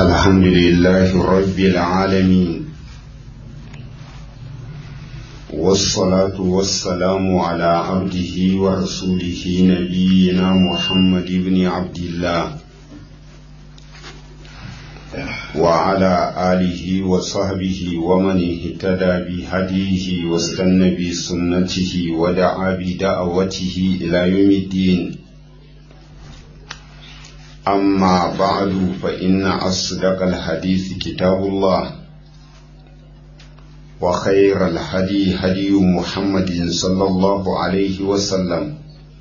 الحمد لله رب العالمين والصلاة والسلام على عبده ورسوله نبينا محمد بن عبد الله وعلى آله وصحبه ومن اهتدى بهديه واستنى بسنته ودعا بدعوته إلى يوم الدين أما بعد فإن أصدق الحديث كتاب الله وخير الهدي هدي محمد صلى الله عليه وسلم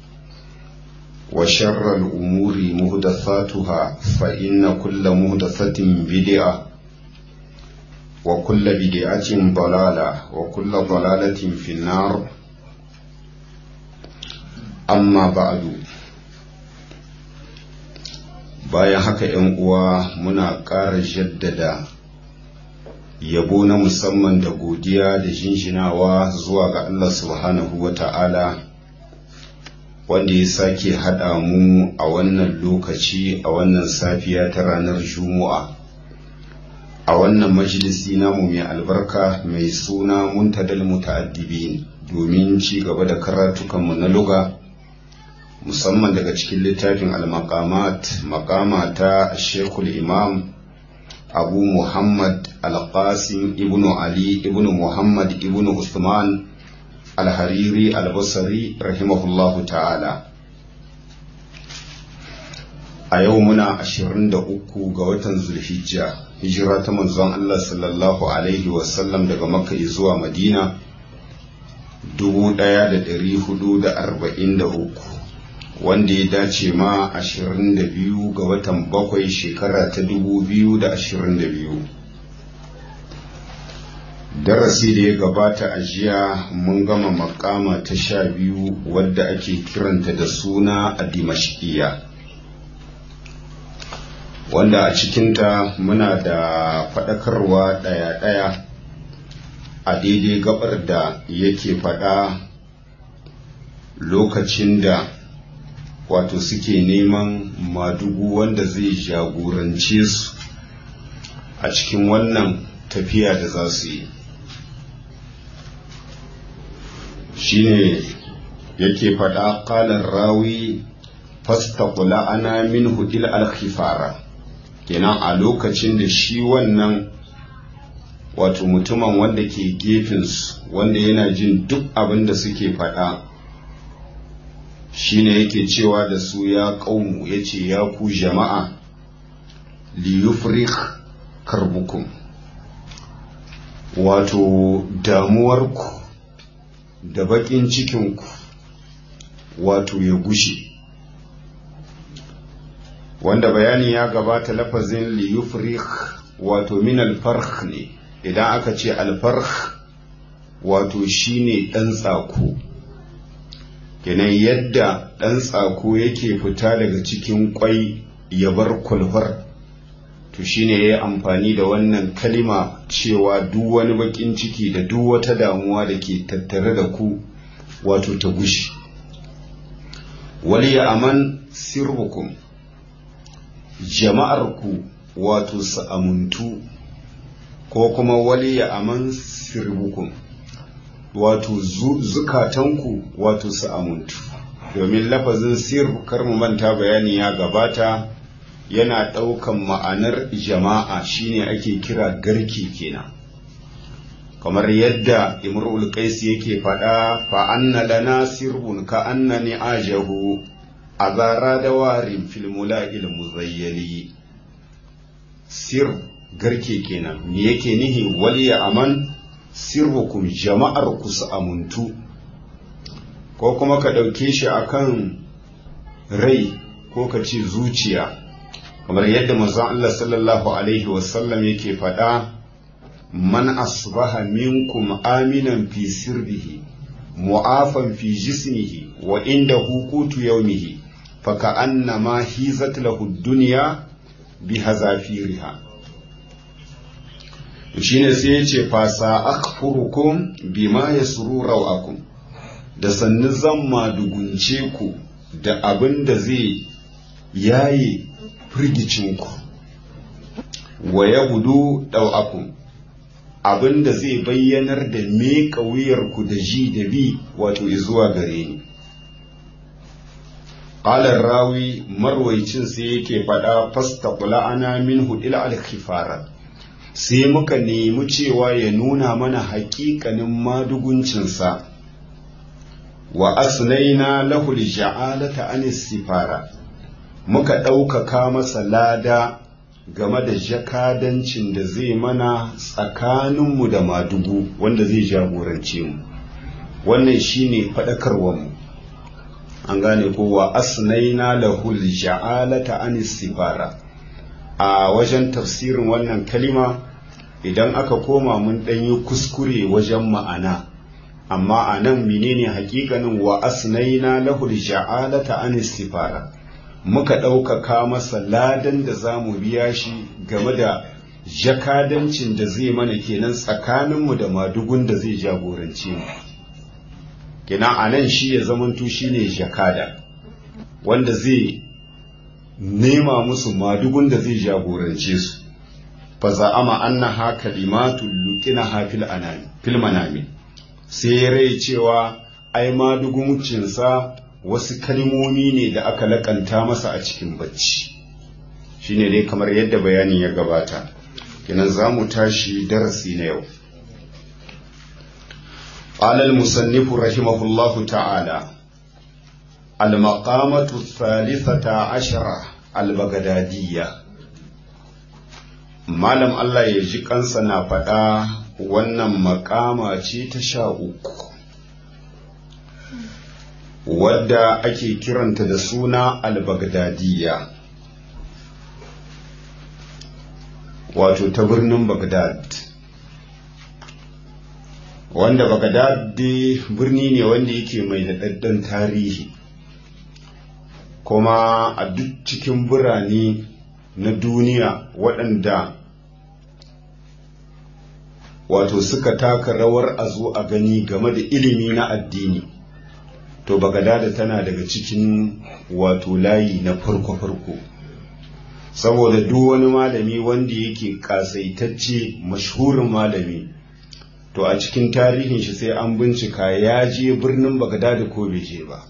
وشر الأمور مهدثاتها فإن كل مهدثة بدعة وكل بدعة ضلالة وكل ضلالة في النار أما بعد bayan haka ‘yan uwa muna ƙara jaddada yabo na musamman da godiya da jinjinawa zuwa ga Allah subhanahu wa ta'ala wanda ya sake haɗa mu a wannan lokaci a wannan safiya ta ranar Juma'a a wannan majalisi namu mai albarka mai suna muntadal muta'addibin domin ci gaba da karatukanmu na luga musamman daga cikin littafin al-maqamat maqama ta Sheikhul Imam Abu Muhammad Al-Qasim ibn Ali ibn Muhammad ibn Usman Al-Hariri Al-Basri rahimahullahu ta'ala a yau muna 23 ga watan Zulhijja hijira ta manzon Allah sallallahu alaihi wasallam daga Makka zuwa Madina 1443 wanda ya dace ma 22 ga watan bakwai shekara ta 2022 darasi da ya gabata a jiya mun gama makama ta sha biyu wadda ake kiranta da suna a dimashkiya wanda a cikinta muna da faɗakarwa ɗaya-ɗaya a daidai gabar da yake faɗa lokacin da wato suke neman madugu wanda zai jagorance su a cikin wannan tafiya da za su yi shine yake faɗa ƙalar rawi fastaqula ana min hudil alkhifara kenan a lokacin da shi wannan wato mutumin wanda ke gefensu wanda yana jin duk abin da suke faɗa shine yake cewa da su ya ƙaunu ya ce ya ku jama'a liyufrik karbukum wato damuwarku da baƙin cikinku wato ya gushe wanda bayani ya gabata lafazin liyufrik wato min alfarh ne idan aka ce alfarh wato shine ɗan tsako kenan yadda ɗan tsako yake fita daga cikin ƙwai ya bar kwalfar to shine ya yi amfani da wannan kalima cewa duk wani baƙin ciki da duk wata damuwa da ke tattare da ku wato ta gushi wali ya aman sirrukum jama'arku wato su amuntu ko kuma wali ya aman sirrukum wato zukatanku wato su amuntu domin lafazin sir kar mu manta bayani ya gabata yana ɗaukan ma'anar jama'a shine ake kira garki kenan kamar yadda imrul qais yake faɗa fa anna lana sirbun ka annani ajahu azara da warin fil mula'il muzayyali sir garke kenan me yake nihi waliya aman sirrukum jama'ar ku su amuntu ko kuma ka ɗauke shi akan rai ko ka ce zuciya kamar yadda manzon Allah sallallahu alaihi wasallam yake faɗa man asbaha minkum aminan fi sirbihi mu'afan fi jismihi wa inda hukutu yaumihi faka annama hizat lahu dunya bi hazafiriha shine sai ya ce fasa akfurukum bima yasru rawakum da sannu zan madugunce ku da abin da zai yaye firgicinku wa ya gudu ɗau'akun abinda zai bayyanar da me ku da ji da bi wato zuwa gare ni ƙalar rawi marwaicin sai yake faɗa fasta ana min hudil alkhifara sai muka nemi cewa ya nuna mana haƙiƙanin maduguncinsa wa asnaina lahul ja'alata anis sifara muka ɗaukaka masa lada game da jakadancin da zai mana tsakaninmu da madugu wanda zai jagorance mu wannan shine faɗakarwarmu an gane ko wa asnaina lahul ja'alata anis sifara a wajen tafsirin wannan kalima idan aka koma mun ɗanyi kuskure wajen ma'ana amma a nan menene hakikanin wa asnaina lahul ja'alata anis sifara muka ɗaukaka masa ladan da za mu biya shi game da jakadancin da zai mana kenan tsakaninmu da madugun da zai jagorance mu kenan a nan shi ya zamanto shi ne jakada wanda zai nema musu madugun da zai jagorance su fa za'ama annaha kalimatul luqina fil anami fil manami sai rai cewa ai maduguncinsa wasu kalmomi ne da aka lakanta masa a cikin bacci shine dai kamar yadda bayanin ya gabata kenan za mu tashi darasi na yau قال المصنف رحمه الله تعالى المقامة الثالثة عشرة البغدادية malam Allah ya ji kansa na faɗa wannan makama ce ta sha uku wadda ake kiranta da suna al-baghdadiyya wato ta birnin baghdad wanda baghdad birni ne wanda yake mai daɗaɗɗen tarihi kuma a duk cikin birane na duniya waɗanda wato suka taka rawar a zo a gani game da ilimi na addini to bagadada tana daga cikin wato layi na farko-farko saboda duk wani malami wanda yake kasaitacce mashhurin malami to a cikin tarihin shi sai an bincika ya je birnin bagadada ko bai je ba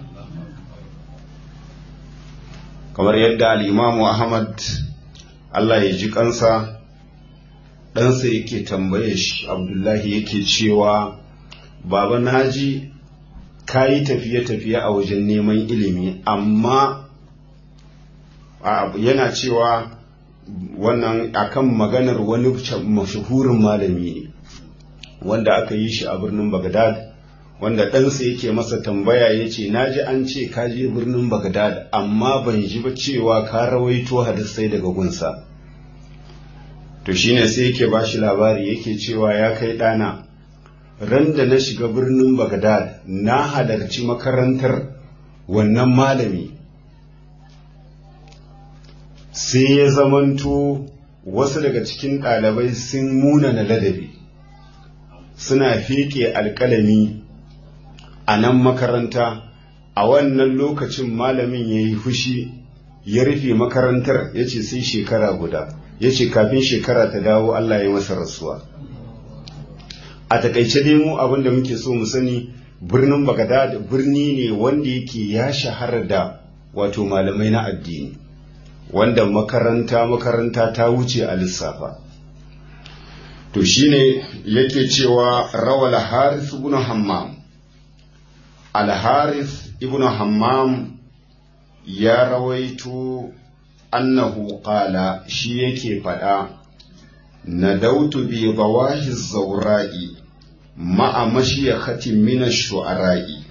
kamar yadda al'imamu ahmad allah ya ji kansa ɗansa yake tambaye shi abdullahi yake cewa baba naji ka yi tafiye-tafiye a wajen neman ilimi amma yana cewa wannan akan maganar wani mashahurin malami ne wanda aka yi shi a birnin bagdad wanda ɗansa yake masa tambaya ya ce na ji an ce ka je birnin bagdad amma ban ji ba cewa ka rawaito hadisai daga gunsa to shine sai yake ba shi labari yake cewa ya kai ɗana ran da na shiga birnin bagdad na halarci makarantar wannan malami sai ya zamanto wasu daga cikin ɗalibai sun munana ladabi suna feke alƙalami a nan makaranta a wannan lokacin malamin ya yi fushi ya rufe makarantar ya ce sai shekara guda ya ce kafin shekara ta dawo Allah ya masa rasuwa a takaice dai mu abin da muke so mu sani birnin bagadad birni ne wanda yake ya shahara da wato malamai na addini wanda makaranta makaranta ta wuce a lissafa to shine yake cewa rawal harith ibn hammam al harith ibn hammam ya rawaito annahu qala shi yake faɗa nadautu bi bawahi zaura'i ma'a mashiyakatin min shu'ara'i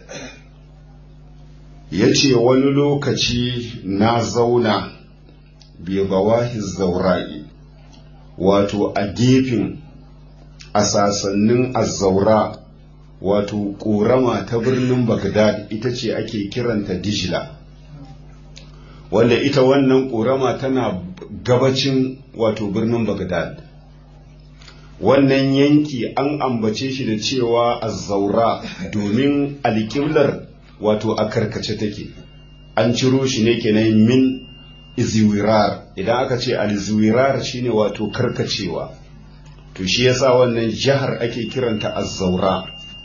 yace wani lokaci na zauna bi bawahi zaura'i wato a gefen a sasannin azzaura wato ƙorama ta birnin Bagdad ita ce ake kiranta Dijla wanda ita wannan ƙorama tana gabacin wato birnin Bagdad wannan yanki an ambace shi da cewa azzaura domin alƙiblar wato a karkace take an ciro shi ne kenan min izwirar idan aka ce alzwirar shine wato karkacewa to shi yasa wannan jihar ake kiranta azzaura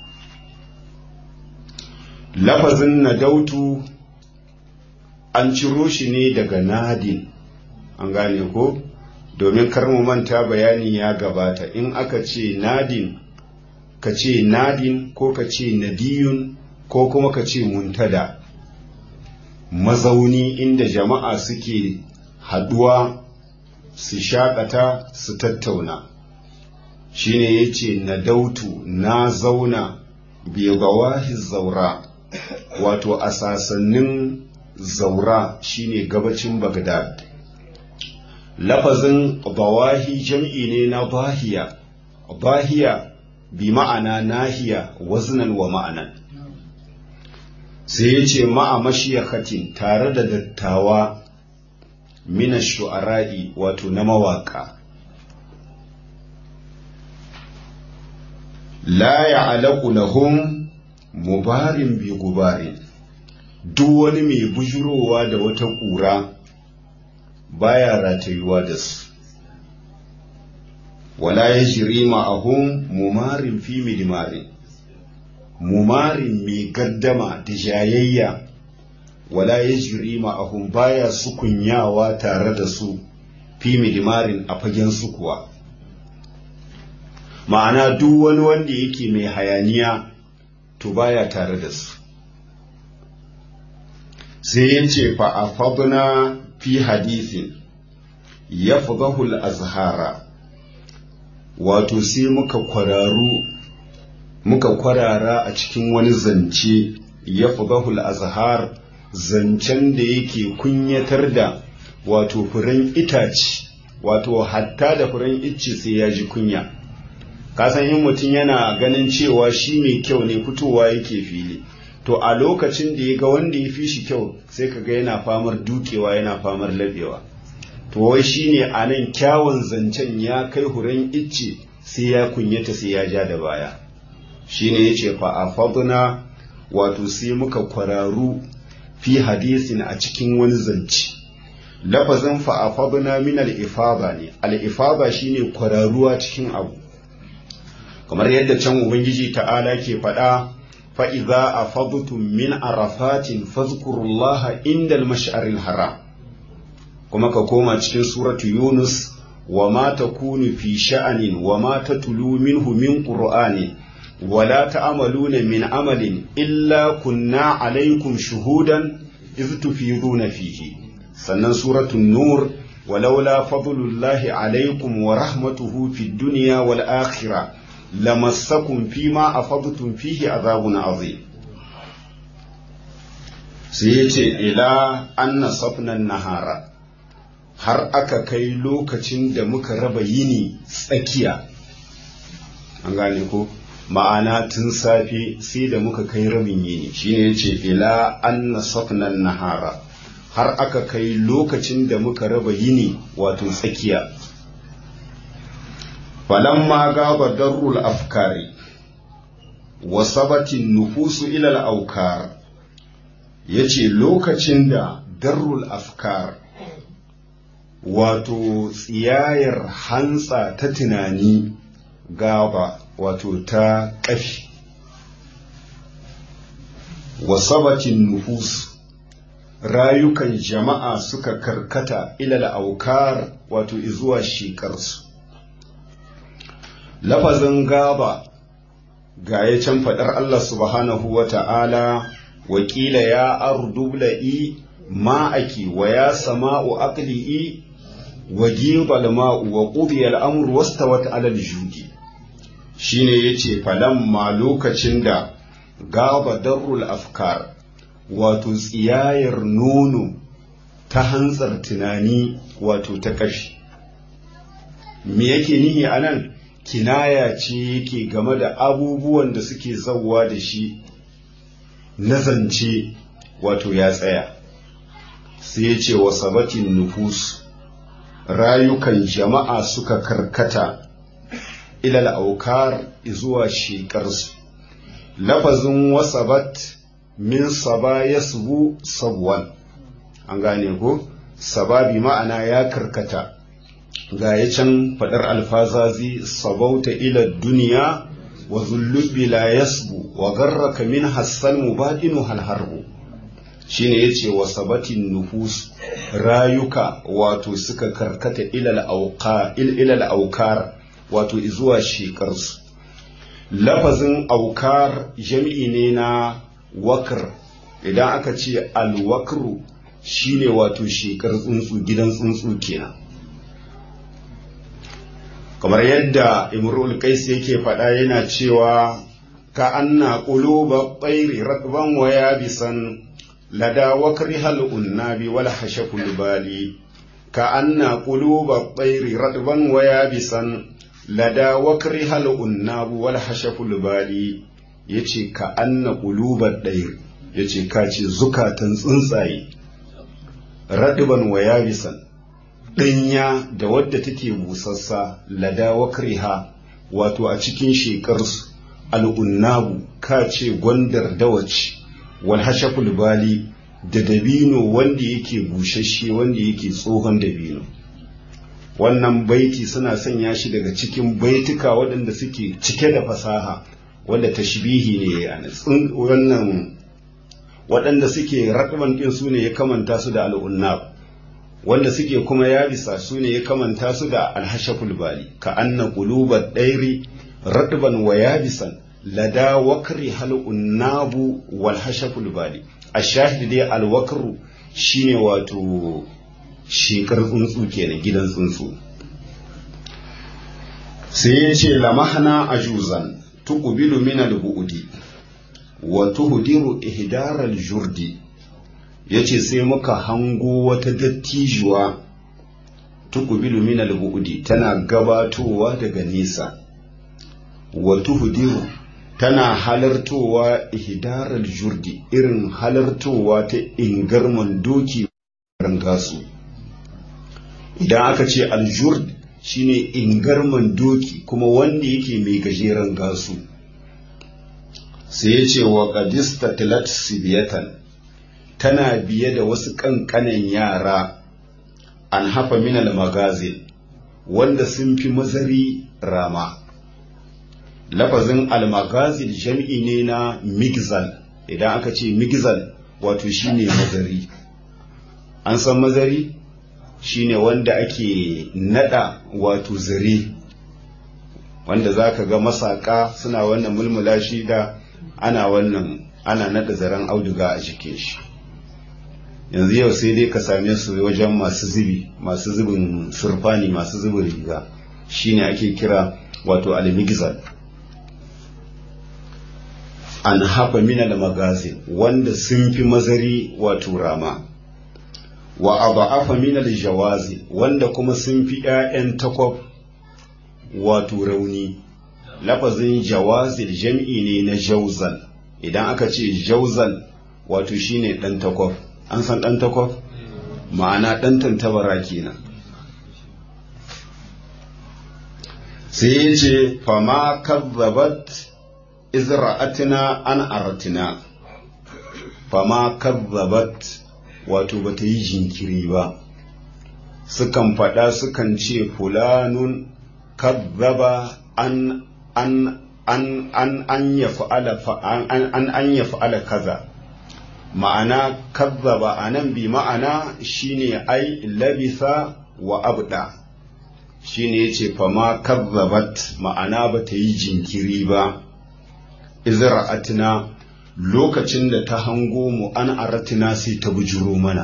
lafazin nadautu an ciro shi ne daga nadin an gane ko domin kar mu manta bayani ya gabata in aka ce nadin ka ce nadin ko ka ce nadiyun ko kuma ka ce muntada mazauni inda jama'a suke haduwa su shakata su tattauna shine ya ce na dautu na zauna bigawahi zaura wato a sasannin zaura shine gabacin bagdad lafazin bawahi jam'i ne na bahiya bahiya bi ma'ana nahiya waznan wa ma'anan sai ya ce ma'a mashiyakatin tare da dattawa mina shu'ara'i wato na mawaka la ya'laqu lahum mubarin bi gubarin duk wani mai bujurowa da wata ƙura baya ratayuwa da su wala ya jiri ma'ahum mumarin fi midimarin mumarin mai gaddama da jayayya wala ya jiri ma'ahum baya sukunyawa tare da su fi midimarin a fagen su kuwa ma'ana duk wani wanda yake mai hayaniya to baya tare da su sai ya ce fa'afaduna fi hadisin ya fudahul azhara wato sai muka kwararu muka kwarara a cikin wani zance ya fudahul azhar zancen da yake kunyatar da wato furen itace wato hatta da furen icce sai ya ji kunya kasan in mutum yana ganin cewa shi mai kyau ne fitowa yake fili to a lokacin da ya ga wanda ya fi shi kyau sai ka ga yana famar dukewa yana famar labewa to wai shi ne a nan kyawun zancen ya kai huren icce sai ya kunyata sai ya ja da baya shi ne ya ce fa'afaduna wato sai muka kwararu fi hadisin a cikin wani zance lafazin fa'afaduna min al'ifaba ne al'ifaba shi ne kwararuwa cikin abu kamar yadda can ubangiji ta'ala ke faɗa fa'iza a fadutun min arafatin fazkurullaha inda al haram kuma ka koma cikin suratu yunus wa ma ta kunu fi sha'anin wa ma ta tulu minhu min ƙur'ani wala ta'amaluna min amalin illa kunna alaikum shuhudan iz tufiduna fihi sannan suratun nur ولولا فضل الله عليكم ورحمته في الدنيا والآخرة lamassakum fima afadtum fihi azabun azim sai yace ila anna safnan nahara har aka kai lokacin da muka raba yini tsakiya an gane ko ma'ana tun safe sai da muka kai rabin yini shine yace ila anna safnan nahara har aka kai lokacin da muka raba yini wato tsakiya falamma gaba darrul afkari wa sabatin nufusu ilal aukar ya ce lokacin da darrul afkar wato tsiyayar hantsa ta tunani gaba wato ta ƙafi wa sabatin nufusu rayukan jama'a suka karkata ilal aukar wato izuwa shekarsu lafazin gaba ga ya can faɗar Allah subhanahu wa ta'ala wakila ya ardubla'i ma'aki wa ya sama'u aqli'i wa gibal ma'u wa qudiya al'amru wastawat 'alal judi shine yace falamma lokacin da gaba darrul afkar wato tsiyayar nono ta hantsar tunani wato ta ƙashi me yake nihi anan kinaya ce yake game da abubuwan da suke zauwa da shi na zance wato ya tsaya sai ya ce wa sabatin nufus rayukan jama'a suka karkata ilal aukar zuwa shekarsu lafazin wasabat min saba ya subu sabuwan an gane ko sababi ma'ana ya karkata ga ya can faɗar alfazazi sabauta ila duniya wa zullubi la yasbu wa garraka min hassan mubadinu halharbu shine yace wa sabatin nufus rayuka wato suka karkata ilal auqa ilal aukar wato zuwa shekarsu lafazin aukar jami'i ne na wakr idan aka ce alwakru shine wato shekar tsuntsu gidan tsuntsu kenan kamar yadda imrul qais yake faɗa yana cewa ka anna quluba tsairi ratban wa yabisan lada wakrihal unnabi wal hashakul bali ka anna quluba tsairi ratban wa yabisan lada wakrihal unnabu wal hashakul bali yace ka anna quluba tsairi yace ka ce zukatan tsuntsaye radban wa yabisan ɗanya da wadda take busassa lada wakriha wato a cikin shekarsu al'unnabu ka ce gwandar dawaci wal hashaful bali da dabino wanda yake bushashe wanda yake tsohon dabino wannan baiti suna sanya shi daga cikin baituka waɗanda suke cike da fasaha wanda tashbihi ne a wannan waɗanda suke raɗuban ɗin su ne ya kamanta su da al'unnab wanda suke kuma ya bisa su ne ya kamanta su da alhashaful bali ka anna qulubat dairi radban wa yabisan lada wakri hal unnabu wal hashaful bali ashahid dai al wakru shine wato shekar tsuntsu kenan gidan tsuntsu sai ya ce lamahna ajuzan tuqbilu min al bu'di wa tuhdiru ihdar al jurdi ya ce sai muka hango wata dattijuwa tukubilu min al-bu'di tana gabatowa daga nesa wa tuhdiru tana halartowa ihdaral jurdi irin halartowa ta ingarman doki rangasu idan aka ce aljurd shine ingarman doki kuma wanda yake mai gajeren gasu sai ya ce wa qadista tilat sibiyatan tana biye da wasu ƙanƙanan yara an hafa minal magazin wanda sun fi mazari rama lafazin almagazil jam'i ne na migzal idan aka ce migzal wato shine mazari an san mazari shine wanda ake nada wato zare wanda za ka ga masaka suna wannan mulmula shi da ana wannan ana nada zaren auduga a jikin shi yanzu yau sai dai ka same su wajen masu zubi masu zubin surfani masu zubin riga shine ake kira wato almigzal an hafa minal magazin wanda sun fi mazari wato rama wa aba'afa minal jawazi wanda kuma sun fi 'ya'yan takwab wato rauni lafazin jawazil jam'i ne na jauzal idan aka ce jauzal wato shine dan takwab an san dan takwab ma'ana dan tantabara kenan sai ya ce fama kazzabat izra'atina an aratina fama kazzabat wato bata yi jinkiri ba sukan faɗa sukan ce fulanun kazzaba an an an an an ya fa'ala an an ya fa'ala kaza ma'ana kazzaba anan bi ma'ana shine ai labisa wa abda shine yace fama kazzabat ma'ana bata yi jinkiri ba izra'atina lokacin da ta hango mu an aratina sai ta bujuro mana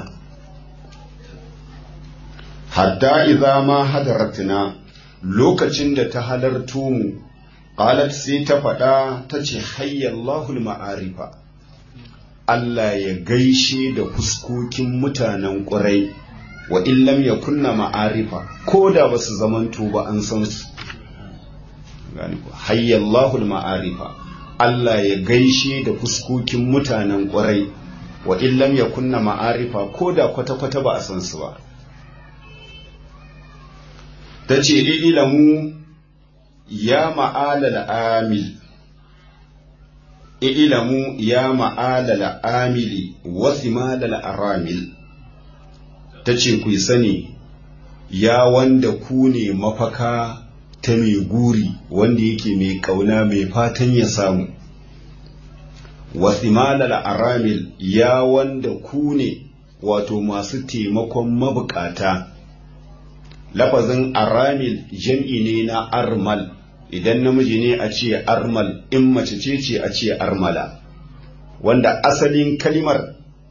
hatta idza ma hadaratina lokacin da ta halarto mu qalat sai ta faɗa ta ce hayyallahu ma'arifa Allah ya gaishe da fuskokin mutanen ƙurai wa illam ya kunna ma'arifa ko da ba su zamanto ba an san su hayyallahu ma'arifa Allah ya gaishe da fuskokin mutanen ƙwarai wa illam ya kunna ma'arifa ko da kwata-kwata ba a san su ba. Ta ce ilamu ya ma'alal amil, ilamu ya ma'alal amili wasu malal aramil, ta ce ku sani ya wanda ku ne mafaka ta mai guri wanda yake mai ƙauna mai fatan ya samu wasimalal aramil ya wanda ku ne wato masu taimakon mabukata lafazin aramil jam'i ne na armal idan namiji ne a ce armal in mace ce ce a ce armala wanda asalin kalimar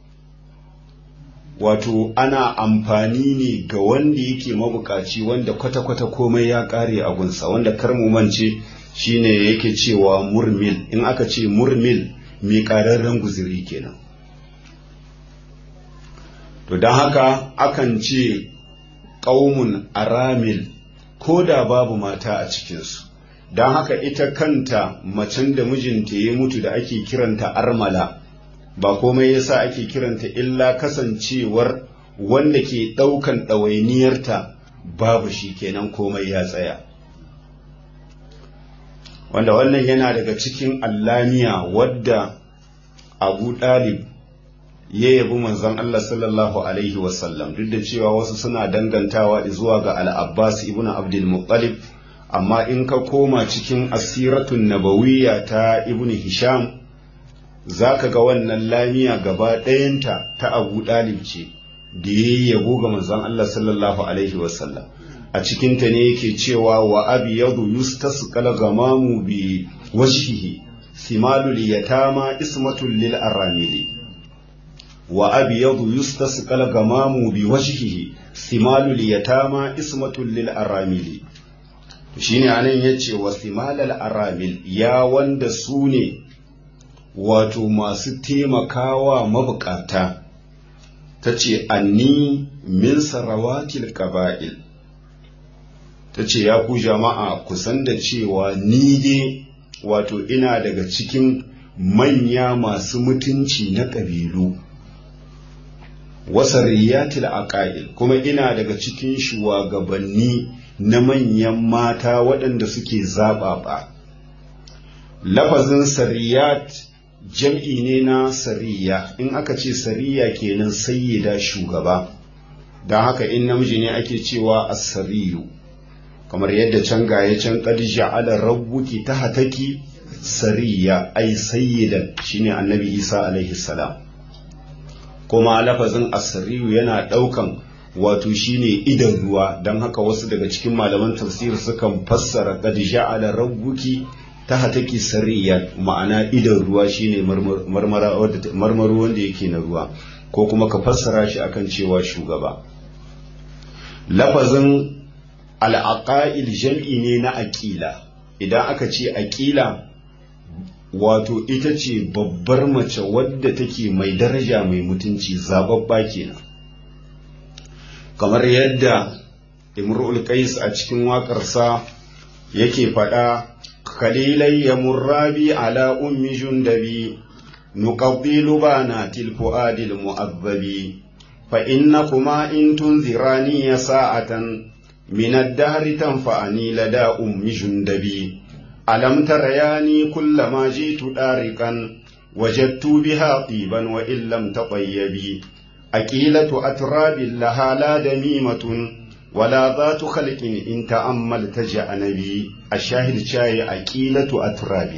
wato ana amfani ne ga wanda yake mabukaci wanda kwata-kwata komai ya kare a gunsa wanda karmu mance shine yake cewa murmil in aka ce murmil mai ƙararren guziri kenan to don haka akan ce ƙaumun aramil ko da babu mata a cikinsu don haka ita kanta macen da mijinta ya mutu da ake kiranta armala ba komai yasa ake kiranta illa kasancewar wanda ke ɗaukan ɗawainiyarta babu shi kenan komai ya tsaya wanda wannan yana daga cikin allamiya wadda abu ɗalib ya yabi manzon Allah sallallahu alaihi wasallam duk da cewa wasu suna dangantawa zuwa ga al-abbas ibn abdul muttalib amma in ka koma cikin asiratun nabawiyya ta ibn hisham za ka ga wannan lamiya gaba ɗayanta ta abu ɗalib ce da ya yabo ga manzon Allah sallallahu alaihi wasallam a cikinta ne yake cewa wa abi yadu yustasqal gamamu bi wajhihi simalul yatama ismatul lil aramili wa abi yadu yustasqal gamamu bi wajhihi simalul yatama ismatul lil aramili shine anan yace wa simalal aramil ya wanda su ne wato masu taimakawa mabukata ta ce anni min sarawatil qaba'il ta ce ya ku jama'a kusan da cewa ni dai wato ina daga cikin manya masu mutunci na ƙabilu wasariyatil aqail kuma ina daga cikin shugabanni na manyan mata waɗanda suke zaɓaɓa lafazin sariyat jam'i ne na sariya in aka ce sariya kenan sayyida shugaba don haka in namiji ne ake cewa asariyu kamar yadda can gaye can qad ja'ala rabbuki tahtaki sariya ai sayyidan shine annabi Isa alaihi salam kuma lafazin asariyu yana daukan wato shine idan ruwa don haka wasu daga cikin malaman tafsir sukan fassara qad ja'ala rabbuki ta hataki sariya ma'ana idan ruwa shine marmaro wanda yake na ruwa ko kuma ka fassara shi akan cewa shugaba lafazin al'aqa'il jam'i ne na aƙila idan aka ce aƙila wato ita ce babbar mace wadda take mai daraja mai mutunci zababba kenan kamar yadda imrul qais a cikin waƙarsa yake faɗa خليلي مرابي على أم جندبي نقضي لبانات الفؤاد المؤذب فإنكما إن تنذراني ساعة من الدهر تنفعني لدى أم جندبي ألم ترياني كلما جئت دارقا وجدت بها طيبا وإن لم تطيبي أكيلة أتراب لها لا دميمة ولا ذات خلق إن تأملت جأنبي الشاهد شاي أكيلة أتراب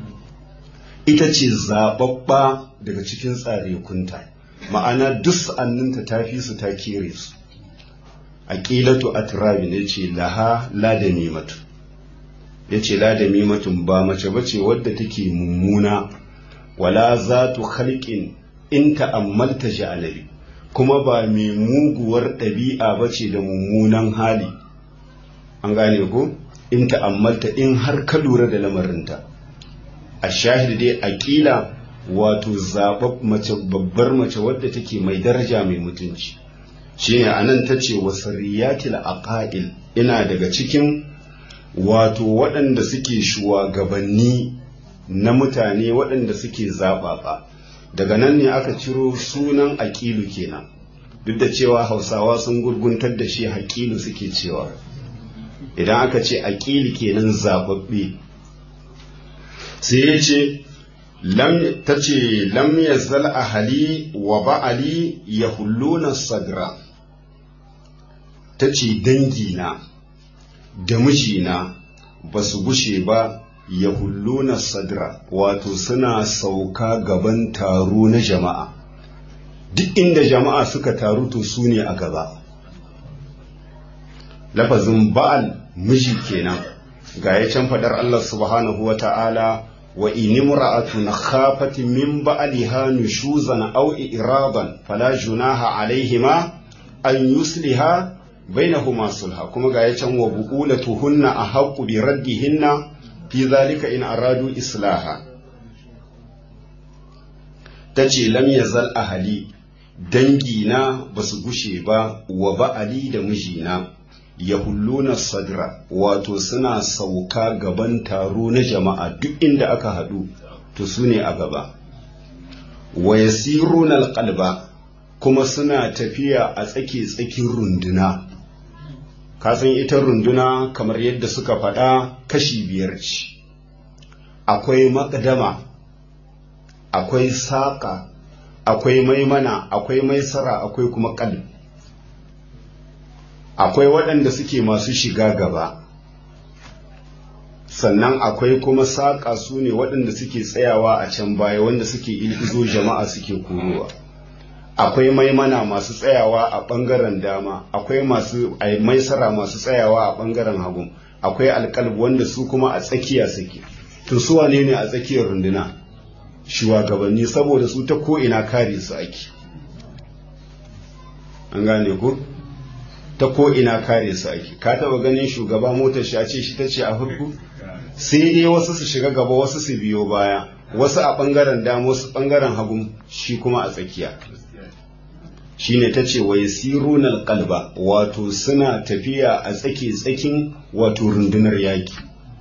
ita ce zaɓaɓɓa daga cikin tsarekunta ma'ana duk sa'anninta ta fi su ta kere su aƙilatu atrabi ne ce laha ladamimatu ya ce ladamimatun ba mace bace wadda take mummuna wala zatu khalqin in ta'ammalta ja'alabi kuma ba mai muguwar ɗabi'a ba ce da mummunan hali an gane ko in ta'ammalta in har ka lura da lamarinta a shahid dai aƙila wato zaɓar mace babbar mace wadda take mai daraja mai mutunci shine anan ta ce wa sariyatil aqail ina daga cikin wato waɗanda suke shugabanni na mutane waɗanda suke zaɓaɓa daga nan ne aka ciro sunan aƙilu kenan duk da cewa hausawa sun gurguntar da shi haƙilu suke cewa idan aka ce aƙili kenan zaɓaɓɓe sai ya ce ta ce lam yazal ahali wa ba'ali ya hulluna sadra ta ce dangina da mijina ba su gushe ba ya hulluna sadra wato suna sauka gaban taro na jama'a duk inda jama'a suka taru to su ne a gaba lafazin ba'al miji kenan ga ya can fadar Allah subhanahu wa ta'ala wa inimra'atun khafat min ba'liha nushuzan aw iradan fala junaha alaihima an yusliha bainahuma sulha kuma ga ya can wa bu'ulatuhunna ahaqqu bi raddihinna fi zalika in aradu islaha tace lam yazal ahli dangina basu gushe ba wa ba'ali da mijina yahulluna sadra wato suna sauka gaban taro na jama'a duk inda aka haɗu to su ne a gaba wa yasiruna alqalba kuma suna tafiya a tsake tsakin runduna kasan ita runduna kamar yadda suka faɗa kashi biyar ce akwai makadama akwai saƙa akwai maimana akwai maisara akwai kuma ƙalb akwai waɗanda suke masu shiga gaba sannan akwai kuma saƙa su ne waɗanda suke tsayawa a can baya wanda suke ilgizo jama'a suke korowa akwai maimana masu tsayawa a ɓangaren dama akwai masu maisara masu tsayawa a ɓangaren hagu akwai alƙalb wanda su kuma a tsakiya suke to su wane ne a tsakiyar runduna shugabanni saboda su ta ko'ina kare su ake an gane ku ta ko'ina kare su ake ka taba ganin shugaba motar shi a ce shi ta ce a farko sai dai wasu su shiga gaba wasu su biyo baya wasu a ɓangaren dama wasu ɓangaren hagu shi kuma a tsakiya shine ta ce wa yasiruna kalba wato suna tafiya a tsake tsakin wato rundunar yaki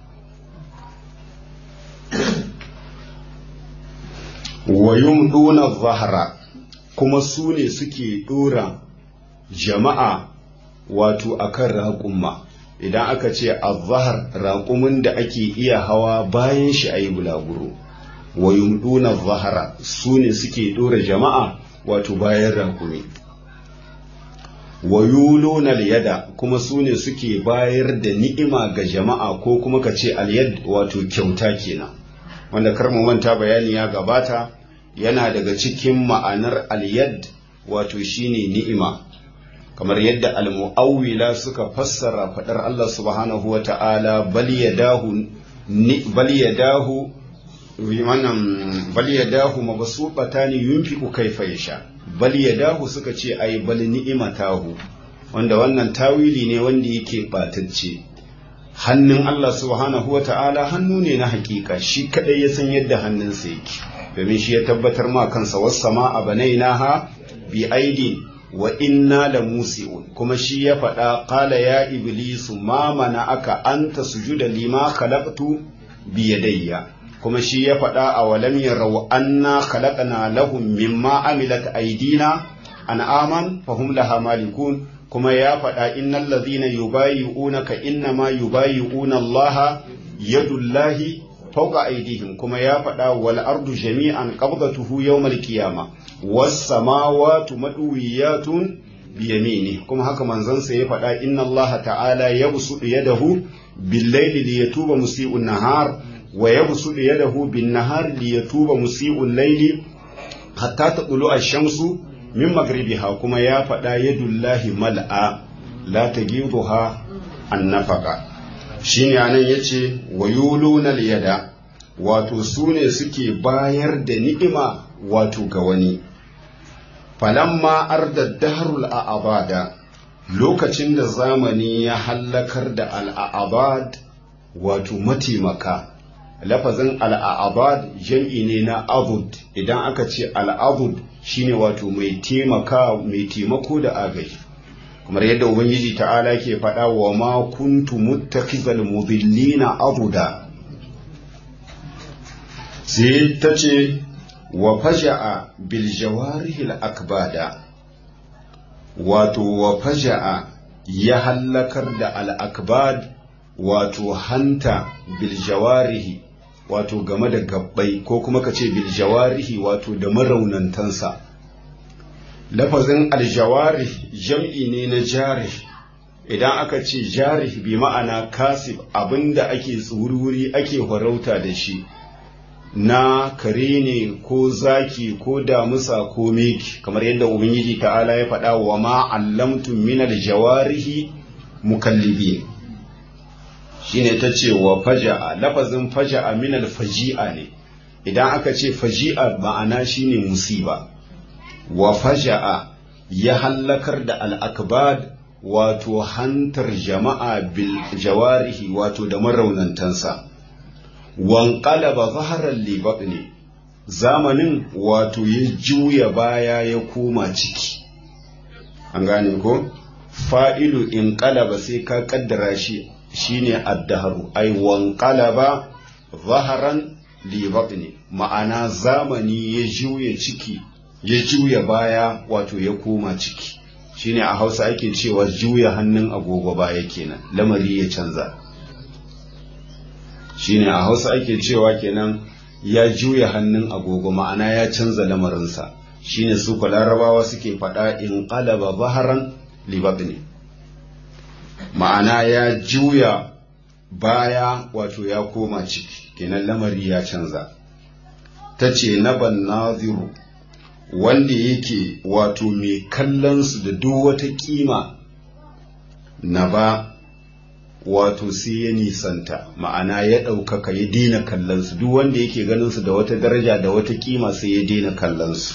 wa yumduna zahara kuma su ne suke dora jama'a wato akan raƙumma idan aka ce azhar raƙumin da ake iya hawa bayan shi ayi bulaguro wa yumduna zahara su ne suke dora jama'a wato bayan raƙumi wa yuluna yada kuma su ne suke bayar da ni'ima ga jama'a ko kuma ka ce alyad wato kyauta kenan wanda kar mu manta bayani ya gabata yana daga cikin ma'anar alyad wato shine ni'ima kamar yadda almu'awwila suka fassara fadar Allah subhanahu wa ta'ala bal yadahu bal yadahu wannan bal yadahu mabsutatani yunfiqu kayfa yasha bal yadahu suka ce ai bal ni'imatahu wanda wannan tawili ne wanda yake batacce hannun Allah subhanahu wa ta'ala hannu ne na hakika shi kadai ya san yadda hannunsa yake domin shi ya tabbatar ma kansa wassama a banainaha bi aidin wa inna la musi'un kuma shi ya faɗa qala ya iblisu ma mana aka anta sujuda lima khalaqtu bi yadayya kuma shi ya faɗa a walam yarau anna khalaqna lahum mimma amilat aidina an'aman fahum laha malikun kuma ya faɗa innal ladhina yubayi'unaka innama yubayi'una Allah yadullahi fawqa aydihim kuma ya faɗa wal ardu jami'an qabdatuhu yawmal qiyamah was samawati madwiyatun bi yamini kuma haka manzansa ya faɗa inna Allah ta'ala yabsutu yadahu bil layli liyatuba musii'un nahar wa yabsutu yadahu bin nahar liyatuba musii'ul layli hatta taqulu ash-shamsu min magribiha kuma ya faɗa yadullahi mal'a la tagiduha an nafaka shine anan yace wa yuluna yada wato su ne suke bayar da ni'ima wato ga wani falamma arda dahrul a'abada lokacin da zamani ya hallakar da al'abad wato mataimaka lafazin al'abad jam'i ne na abud idan aka ce al'abud shine wato mai taimaka mai taimako da agaji kamar yadda ubangiji ta'ala ke faɗa wa ma kuntu muttakhizal mudillina abuda sai ta ce wa faja'a bil jawarihil akbada wato wa faja'a ya hallakar da al akbad wato hanta bil jawarihi wato game da gabbai ko kuma ka ce bil jawarihi wato da maraunantansa lafazin aljawari jam'i ne na jari idan aka ce jarih bi ma'ana kasib abinda ake tsururi ake farauta da shi na kare ne ko zaki ko damusa ko meki kamar yadda ubangiji ta'ala ya faɗa wa ma allamtum minal jawarihi mukallibi shine ta ce wa faja'a lafazin faja'a minal faji'a ne idan aka ce faji'a ma'ana shine musiba wa faja'a ya hallakar da al'akbad wato hantar jama'a bil jawarihi wato da maraunantansa wanƙalaba zaharar libab ne zamanin wato ya juya baya ya koma ciki an gane ko fa'ilu in ƙalaba sai ka ƙaddara shi shine addaharu ai wanƙalaba zaharan libab ne ma'ana zamani ya juya ciki ya juya baya wato ya koma ciki shine a hausa ake cewa juya hannun agogo baya kenan lamari ya canza shine a hausa ake cewa kenan ya juya hannun agogo ma'ana ya canza lamarinsa shine su ku larabawa suke faɗa in qalaba baharan libabni ma'ana ya juya baya wato ya koma ciki kenan lamari ya canza ta ce na ban naziru wanda yake wato mai kallon su da duk wata kima na ba wato sai ya nisanta ma'ana ya ɗaukaka ya daina kallonsu duk wanda yake ganin su da wata daraja da wata kima sai ya daina kallonsu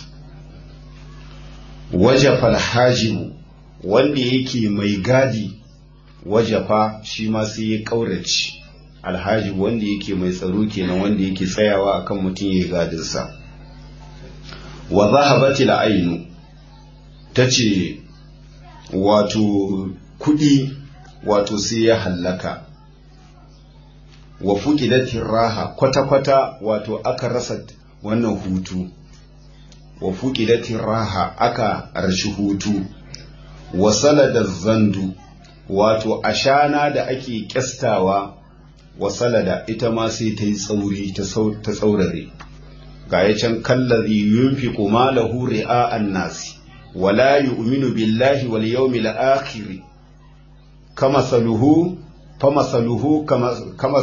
wajafa alhajibu wanda yake mai gadi wajafa shi ma sai ya ƙaurace alhajibu wanda yake mai tsaro kenan wanda yake tsayawa akan mutum ya yi gadinsa wa zahabati la'ainu ta ce wato kuɗi wato sai ya hallaka wa fuqidatir raha kwata-kwata wato aka rasa wannan hutu wa fuqidatir raha aka rashi hutu wa salada zandu wato ashana da ake kyastawa wa salada ita ma sai ta yi tsauri ta tsaurare ga ya can kallazi yunfiqu malahu ri'a'an nasi wala yu'minu billahi wal yawmil akhir كمثله فمثله كما كما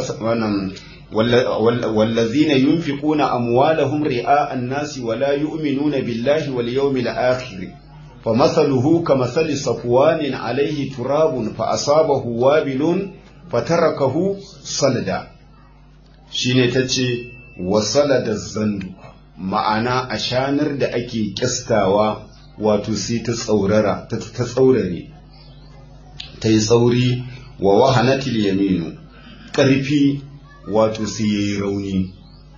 والذين ينفقون أموالهم رئاء الناس ولا يؤمنون بالله واليوم الآخر فمثله كمثل صفوان عليه تراب فأصابه وابل فتركه صلدا shine ta ce wasalada zandu ma'ana a shanar da ake kyastawa wato sai ta tsaurara ta tsaurare ta yi tsauri wa wahanatil yaminu ƙarfi wato sai ya yi rauni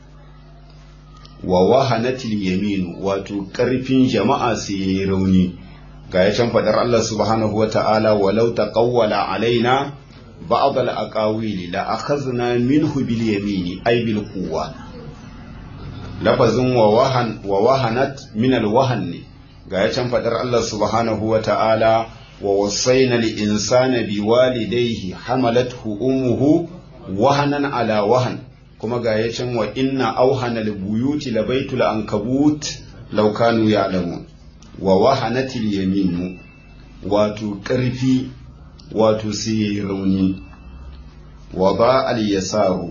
wa wahanatil yaminu wato ƙarfin jama'a sai ya yi rauni ga ya can faɗar Allah subhanahu wa ta'ala walau taqawwala alaina ba'd al-aqawili la akhadna minhu bil yamini ay bil quwwa lafazin wa wahan wa wahanat min al-wahan ne ga ya can faɗar Allah subhanahu wa ta'ala ووصينا الإنسان بوالديه حملته أمه وهنا على وهن كما قايتم وإن أوهن البيوت لبيت العنكبوت لو كانوا يعلمون ووهنت اليمين واتو كرفي واتو سيروني وضاء اليسار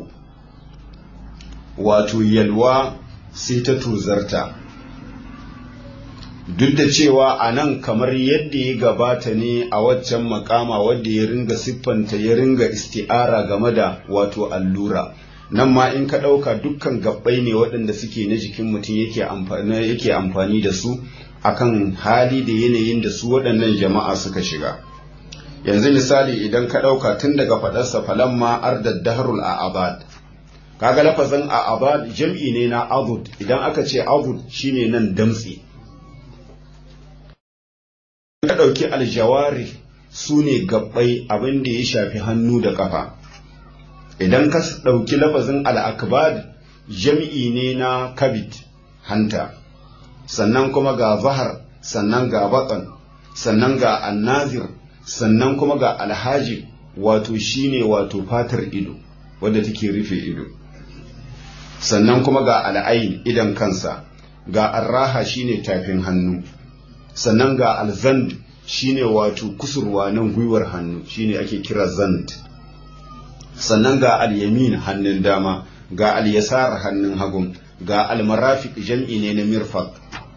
واتو يلوى سيتتو زرتا duk da cewa a nan kamar yadda ya gabata ne a waccan makama wadda ya ringa siffanta ya ringa isti'ara game da wato allura nan ma in ka ɗauka dukkan gabbai ne waɗanda suke na jikin mutum yake amfani da su akan hali da yanayin da su waɗannan jama'a suka shiga yanzu misali idan ka ɗauka tun daga faɗarsa falamma ardad dahrul a abad kaga lafazin a abad jam'i ne na azud idan aka ce azud shine nan damtse ka ɗauki aljawari su ne gabbai abin da ya shafi hannu da ƙafa idan ka ɗauki lafazin al'akbad jam'i ne na kabit hanta sannan kuma ga zahar sannan ga batsan sannan ga annazir sannan kuma ga alhaji wato shine wato fatar ido wadda take rufe ido sannan kuma ga al'ain idan kansa ga arraha shine tafin hannu sannan ga alzand shine wato kusurwa nan gwiwar hannu shine ake kira zant sannan ga al-yamin hannun dama ga al-yasar hannun hagun ga al-marafiq jam'i ne na mirfaq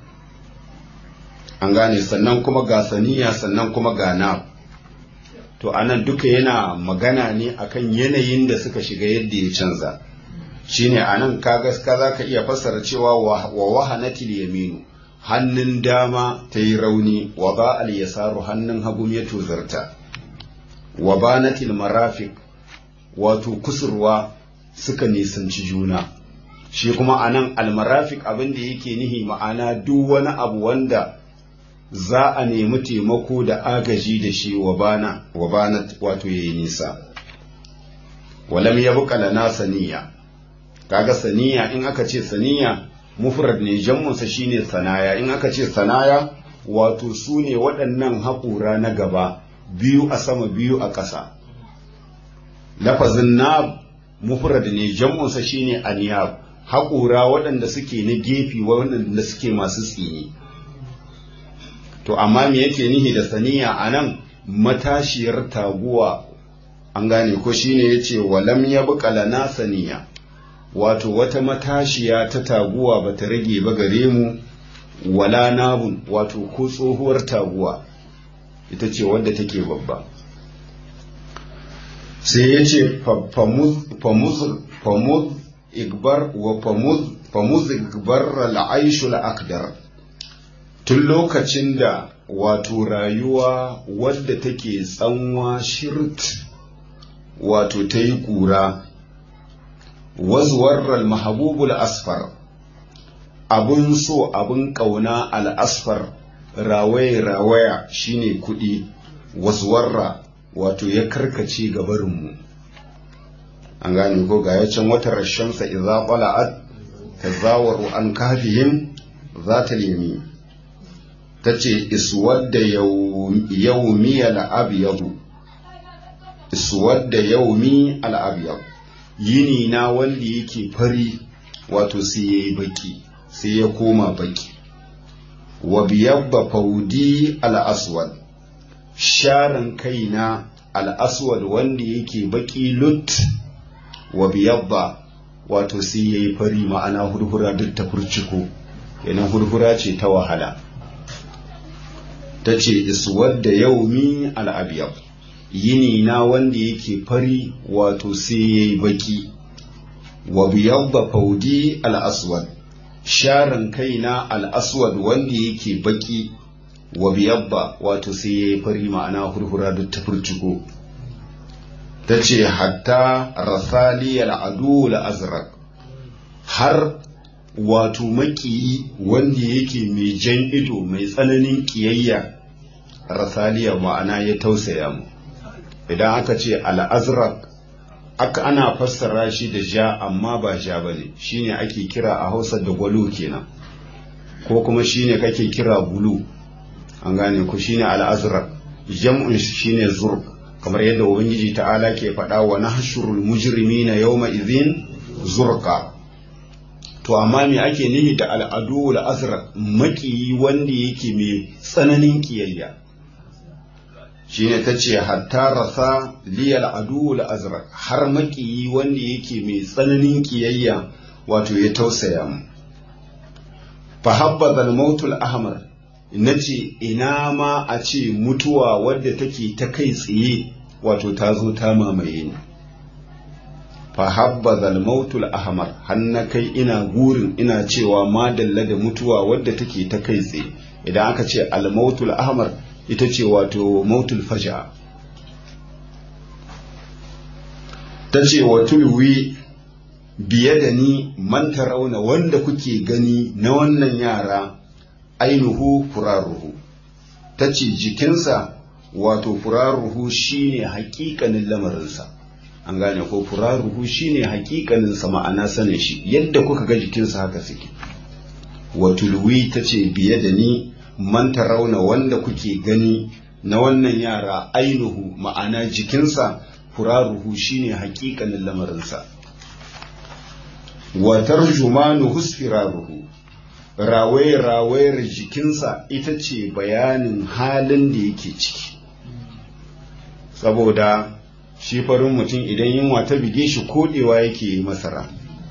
an gane sannan kuma ga saniya sannan kuma ga na to anan duka yana magana ne akan yanayin da suka shiga yadda ya canza shine anan kaga ka za ka iya fassara cewa wa wahanatil yaminu hannun dama ta yi rauni wa ba al yasaru hannun hagu ya tozarta wa banatil marafiq wato kusurwa suka nisanci juna shi kuma anan al marafiq abin da yake nihi ma'ana duk wani abu wanda za a nemi taimako da agaji da shi wa bana wa banat wato yayi nisa walam yabqa lana saniya kaga saniya in aka ce saniya mufrad ne jammunsa shine sanaya in aka ce sanaya wato su ne waɗannan haƙura na gaba biyu a sama biyu a ƙasa lafazin na mufrad ne jammunsa shine aniyab haƙura waɗanda suke na gefe waɗanda suke masu tsini to amma me yake nihi da saniya a nan matashiyar taguwa an gane ko shine yace walam yabqa lana saniya wato wata matashiya ta taguwa ba ta rage ba gare mu wala nabun wato ko tsohuwar taguwa ita ce wadda take babba sai ya ce famuz igbar wa famuz igbar al'aishul akdar tun lokacin da wato rayuwa wadda take tsanwa shirt wato ta yi ƙura wazuwar mahabubul asfar abun so abun ƙauna al'asfar rawaye-rawaya shine kuɗi wazuwarra wato ya karkace gabarinmu an gane ko ga yacin watan rashamsa idza qala'at tazawaru an kafihim zata yami tace iswadda yawmi al-abyad iswadda yawmi al-abyad yini na wanda yake fari wato sai ya yi baki sai ya koma baki wa biyabba faudi al'aswad sharan kaina al'aswad wanda yake baki lut wa biyabba wato sai ya yi fari ma'ana hurhura duk ta furciko kenan hurhura ce ta wahala ta ce iswad da yaumi al'abiyab yini na wanda yake fari wato sai ya yi baki wa biyabba faudi al'aswad sharan kaina al'aswad wanda yake baki wa biyabba wato sai ya yi fari ma'ana hurhura duk ta furciko ta ce hatta rasali al'adu azrak har wato makiyi wanda yake mai jan ido mai tsananin kiyayya rasaliya ma'ana ya tausaya mu idan aka ce al'azrak aka ana fassara shi da ja amma ba ja ba ne shine ake kira a hausa da gwalo kenan ko kuma shine kake kira bulu an gane ku shine al'azrak jam'un shine zurq kamar yadda ubangiji ta'ala ke faɗa wa nahshurul mujrimina yawma idhin zurqa to amma me ake nihi da al'adu azrak makiyi wanda yake mai tsananin kiyayya shine ta ce hatta rasa liyal adu azrak har makiyi wanda yake mai tsananin kiyayya wato ya tausaya mu fa habbaza al ahmar nace ina ma a ce mutuwa wadda take ta kai tsaye wato ta zo ta mamaye ni fa habbaza al ahmar hanna kai ina gurin ina cewa madalla da mutuwa wadda take ta kai tsaye idan aka ce al ahmar ita ce wato mautul faja ta ce wa tulwi biye da ni manta rauna wanda kuke gani na wannan yara ainihu furaruhu ta ce jikinsa wato furaruhu shine hakikanin lamarinsa an gane ko furaruhu shine hakikaninsa ma'ana sanin shi yadda kuka ga jikinsa haka suke wa tulwi ta ce biye da ni manta rauna wanda kuke gani na wannan yara ainihu ma'ana jikinsa furaruhu shine hakikanin lamarinsa wa tarjumanu husfiraruhu rawaye-rawayar jikinsa ita ce bayanin halin da yake ciki saboda shi farin mutum idan yunwa ta bige shi kodewa yake yi masara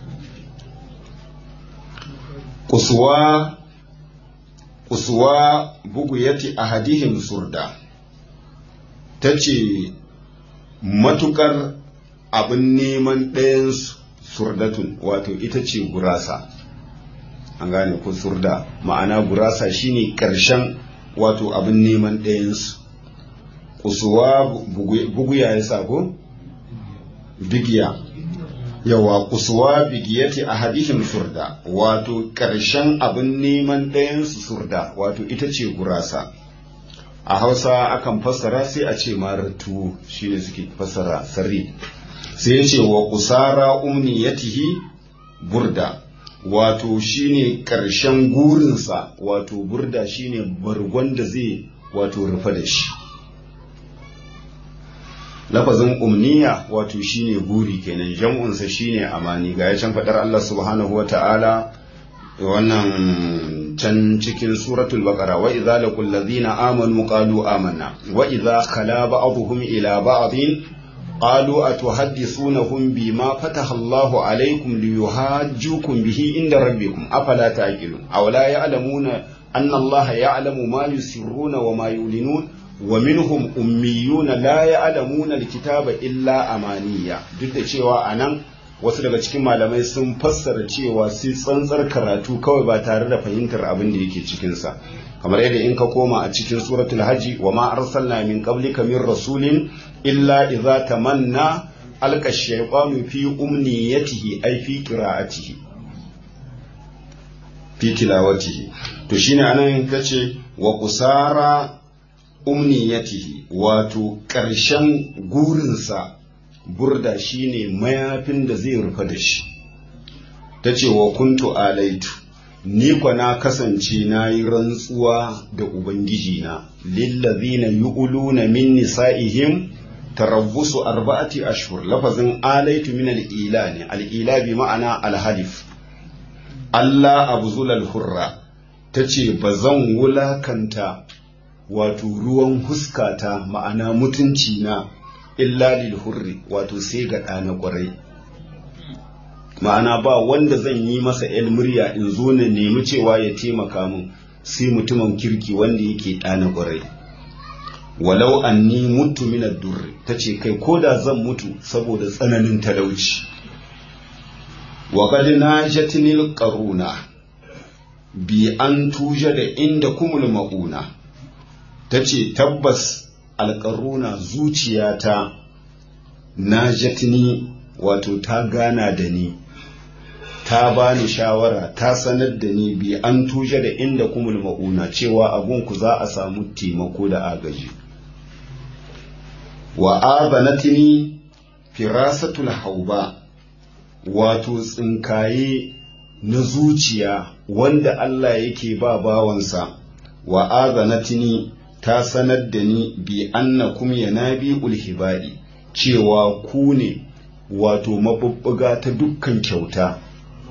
kusuwa kusuwa bugu yati ahadihim surda ta ce matukar abin neman ɗayan surdatun wato ita ce gurasa an gane ko surda ma'ana gurasa shine ƙarshen wato abin neman ɗayansu kusuwa buguya ya sako bigiya yawa kusuwa bigiyati a hadihim surda wato ƙarshen abin neman ɗayansu surda wato ita ce gurasa a hausa akan fassara sai a ce marar tuwo shine suke fassara sarri sai ya ce wa kusara umniyatihi burda wato shine ƙarshen gurinsa wato burda shine bargon da zai wato rufe da shi lafazin umniya wato shine guri kenan jam'unsa shine amani ga can faɗar Allah subhanahu wa ta'ala wannan can cikin suratul baqara wa idza laqul ladina amanu qalu amanna wa idza khala ba'dhum ila ba'dhin قالوا أتحدثونهم بما فتح الله عليكم ليهاجوكم به عند ربكم أفلا تعقلون أو لا يعلمون أن الله يعلم ما يسرون وما يعلنون ومنهم أميون لا يعلمون الكتاب إلا أمانية duk da cewa anan wasu daga cikin malamai sun fassara cewa sai tsantsar karatu kawai ba tare da fahimtar abin da yake cikinsa kamar yadda in ka koma a cikin suratul haji wa ma arsalna min qablika min rasulin illa idza tamanna alqa shaytanu fi umniyatihi ay fi qira'atihi fi tilawatihi to shine anan kace wa qusara umniyatihi wato ƙarshen gurinsa burda shine mayafin da zai rufe da shi ta ce wa kuntu alaitu ni kwa na kasance na yi rantsuwa da ubangiji na lillazina yu'luna min nisa'ihim tarabbusu arba'ati ashhur lafazin alaitu min al-ila ne al-ila bi ma'ana al-halif Allah abzul al-hurra tace bazan wulakanta wato ruwan huskata ma'ana mutunci na illa lil hurri wato sai ga ɗana ƙwarai ma'ana ba wanda zan yi masa el murya in zo na nemi cewa ya taimaka min sai mutumin kirki wanda yake ɗana ƙwarai walau anni mutu min durri ta ce kai ko da zan mutu saboda tsananin talauci wa qad najatnil qaruna bi an tuja da inda kumul mauna ta ce tabbas alƙaruna zuciyata na jatini wato ta gana da ni ta bani shawara ta sanar da ni bi an tushe da inda kumul ma'una cewa abunku za a samu taimako da agaji wa abanatini firasatul hauba wato tsinkaye na zuciya wanda Allah yake ba bawansa wa azanatini ta sanar da ni bi annakum yanabi ulhibadi cewa ku ne wato mabubbuga ta dukkan kyauta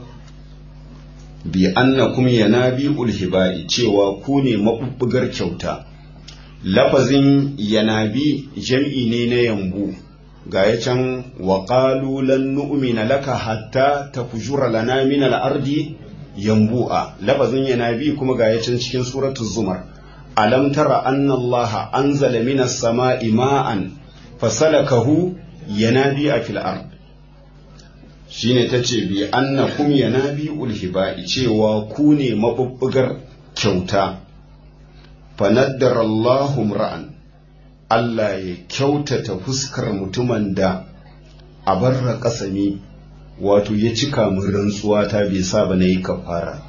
bi annakum yanabi ulhibadi cewa ku ne mabubbugar kyauta lafazin yanabi jam'i ne na yambu ga ya can wa qalu lan nu'mina laka hatta tafjura lana min al-ardi yambu'a lafazin yanabi kuma ga ya can cikin suratul zumar alam tara anna Allah anzala minas sama'i ma'an fasalakahu yanabi a fil ard shine tace bi annakum yanabi ulhiba'i cewa ku ne mabubbugar kyauta fanaddara Allahu ra'an Allah ya kyautata fuskar mutumin da a barra kasami wato ya cika min rantsuwa ta bai saba na yi kafara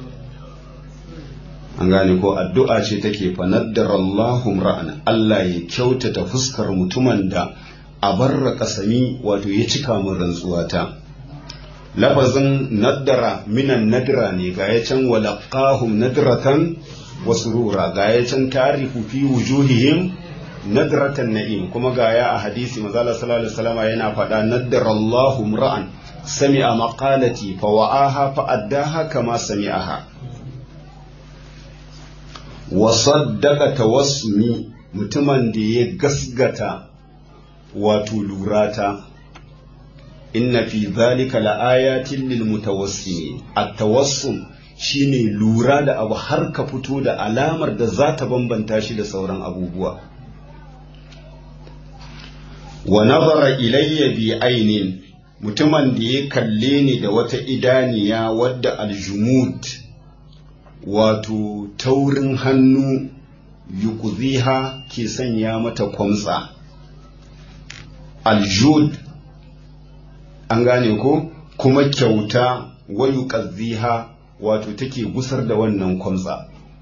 an gane ko addu'a ce take fa naddara Allahum ra'ana Allah ya kyautata fuskar mutumin da a barra kasami wato ya cika min rantsuwata lafazin naddara minan nadra ne ga ya can walaqahum nadratan wa surura ga ya can tarifu fi wujuhihim nadratan na'im kuma ga ya a hadisi manzo Allah sallallahu alaihi wasallam yana faɗa naddara Allahum ra'an sami'a maqalati fa wa'aha fa addaha kama sami'aha wasaddaka tawassumi mutumin da ya gasgata wato lurata inna fi zalika laayatin lil mutawassimin at-tawassum shine lura da abu har ka fito da alamar da za ta bambanta shi da sauran abubuwa wa nazara ilayya bi ainin mutumin da ya kalle ni da wata idaniya wadda aljumud wato taurin hannu yukuziha ke sanya mata kwamsa aljud an gane ko kuma kyauta wayu ƙazziha wato take gusar da wannan kwamsa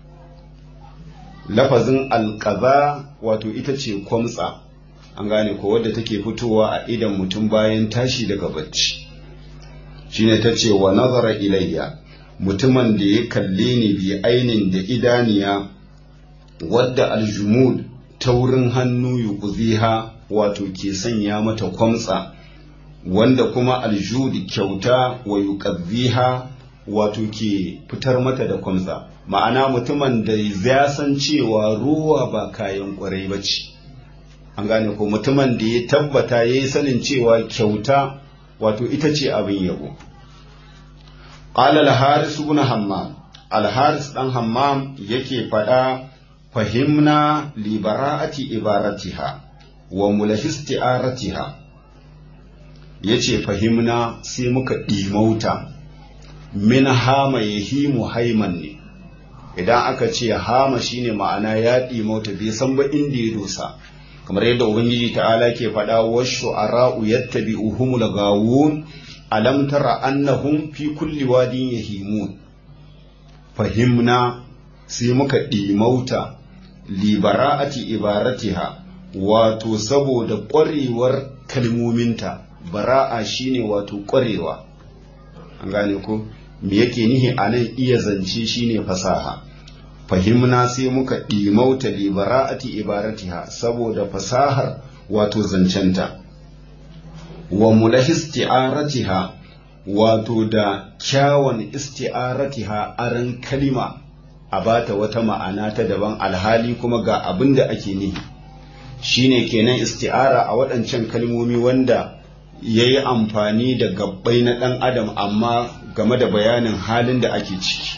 lafazin alƙaza wato ita ce kwamsa an gane ko wadda take fitowa a idan mutum bayan tashi daga bacci shine ta ce wa nazara ilayya mutumin da ya kalle ni bi ainin da idaniya wadda aljumud taurin hannu yuqziha wato ke sanya mata kwamsa wanda kuma aljudi kyauta wa yuqziha wato ke fitar mata da kwamsa ma'ana mutumin da ya san cewa ruwa ba kayan kwarai ba ce an gane ko mutumin da ya tabbata ya yi sanin cewa kyauta wato ita ce abin yabo qala al-haris ibn hammam al-haris dan hammam yake faɗa fahimna li bara'ati ibaratiha wa mulahisti'aratiha yace fahimna sai muka ɗimauta min hama yahimu haiman ne idan aka ce hama shine ma'ana ya ɗimauta bai san ba inda ya dosa kamar yadda ubangiji ta'ala ke faɗa washu ara'u yattabi'uhumul gawun alam tara annahum fi kulli wadin yahimun fahimna sai muka ɗimauta libara'ati ibaratiha wato saboda ƙwarewar kalmominta bara'a shine wato ƙwarewa an gane ko me yake nihi a nan iya zance shine fasaha fahimna sai muka ɗimauta libara'ati ibaratiha saboda fasahar wato zancenta wa mulahi isti'aratiha wato da kyawun isti'aratiha aran kalima a bata wata ma'ana ta daban alhali kuma ga abin da ake nihi shine kenan isti'ara a waɗancan kalmomi wanda ya yi amfani da gabbai na ɗan adam amma game da bayanin halin da ake ciki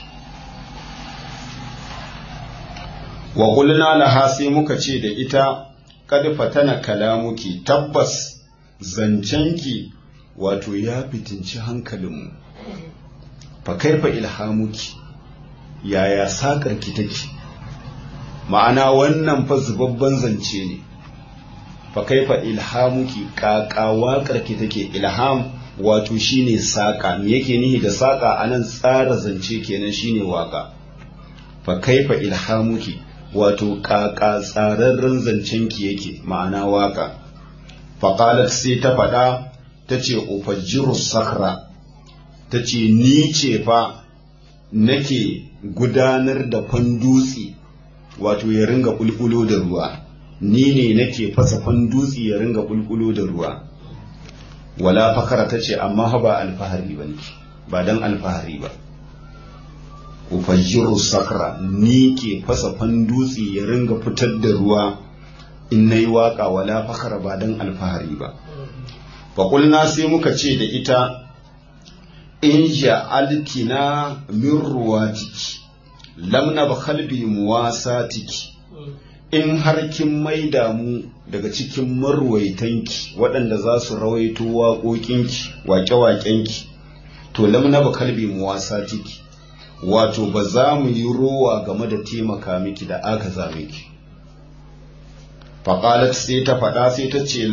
wa ƙulna laha sai muka ce da ita kad fatana kalamuki tabbas zancenki wato ya fitinci hankalinmu fa kaifa ilhamuki yaya saƙarki take ma'ana wannan fa zubabban zance ne fa kaifa ilhamuki ƙaƙa waƙarki take ilham wato shine saƙa me yake nihi da saƙa anan tsara zance kenan shine waƙa fa kaifa ilhamuki wato ƙaƙa tsararren zancenki yake ma'ana waƙa faƙalat sai ta faɗa ta ce ufajjiru sakra ta ce ni ce fa nake gudanar da fandutsi wato ya ringa bulbulo da ruwa ni ne nake fasa fandutsi ya ringa bulbulo da ruwa wala fakara ta ce amma ba alfahari ba ba don alfahari ba ufajjiru sakra ni ke fasa fandutsi ya ringa fitar da ruwa in na yi waƙa wala fakara ba don alfahari ba faƙulna sai muka ce da ita in ja'altina min ruwatiki lam nabkhal bi muwasatiki in har kin maida mu daga cikin marwaitanki waɗanda za su rawaito waƙoƙinki waƙe-waƙenki to lam nabkhal bi muwasatiki wato ba za mu yi rowa game da taimaka miki da aka za miki faƙalat sai ta faɗa sai ta ce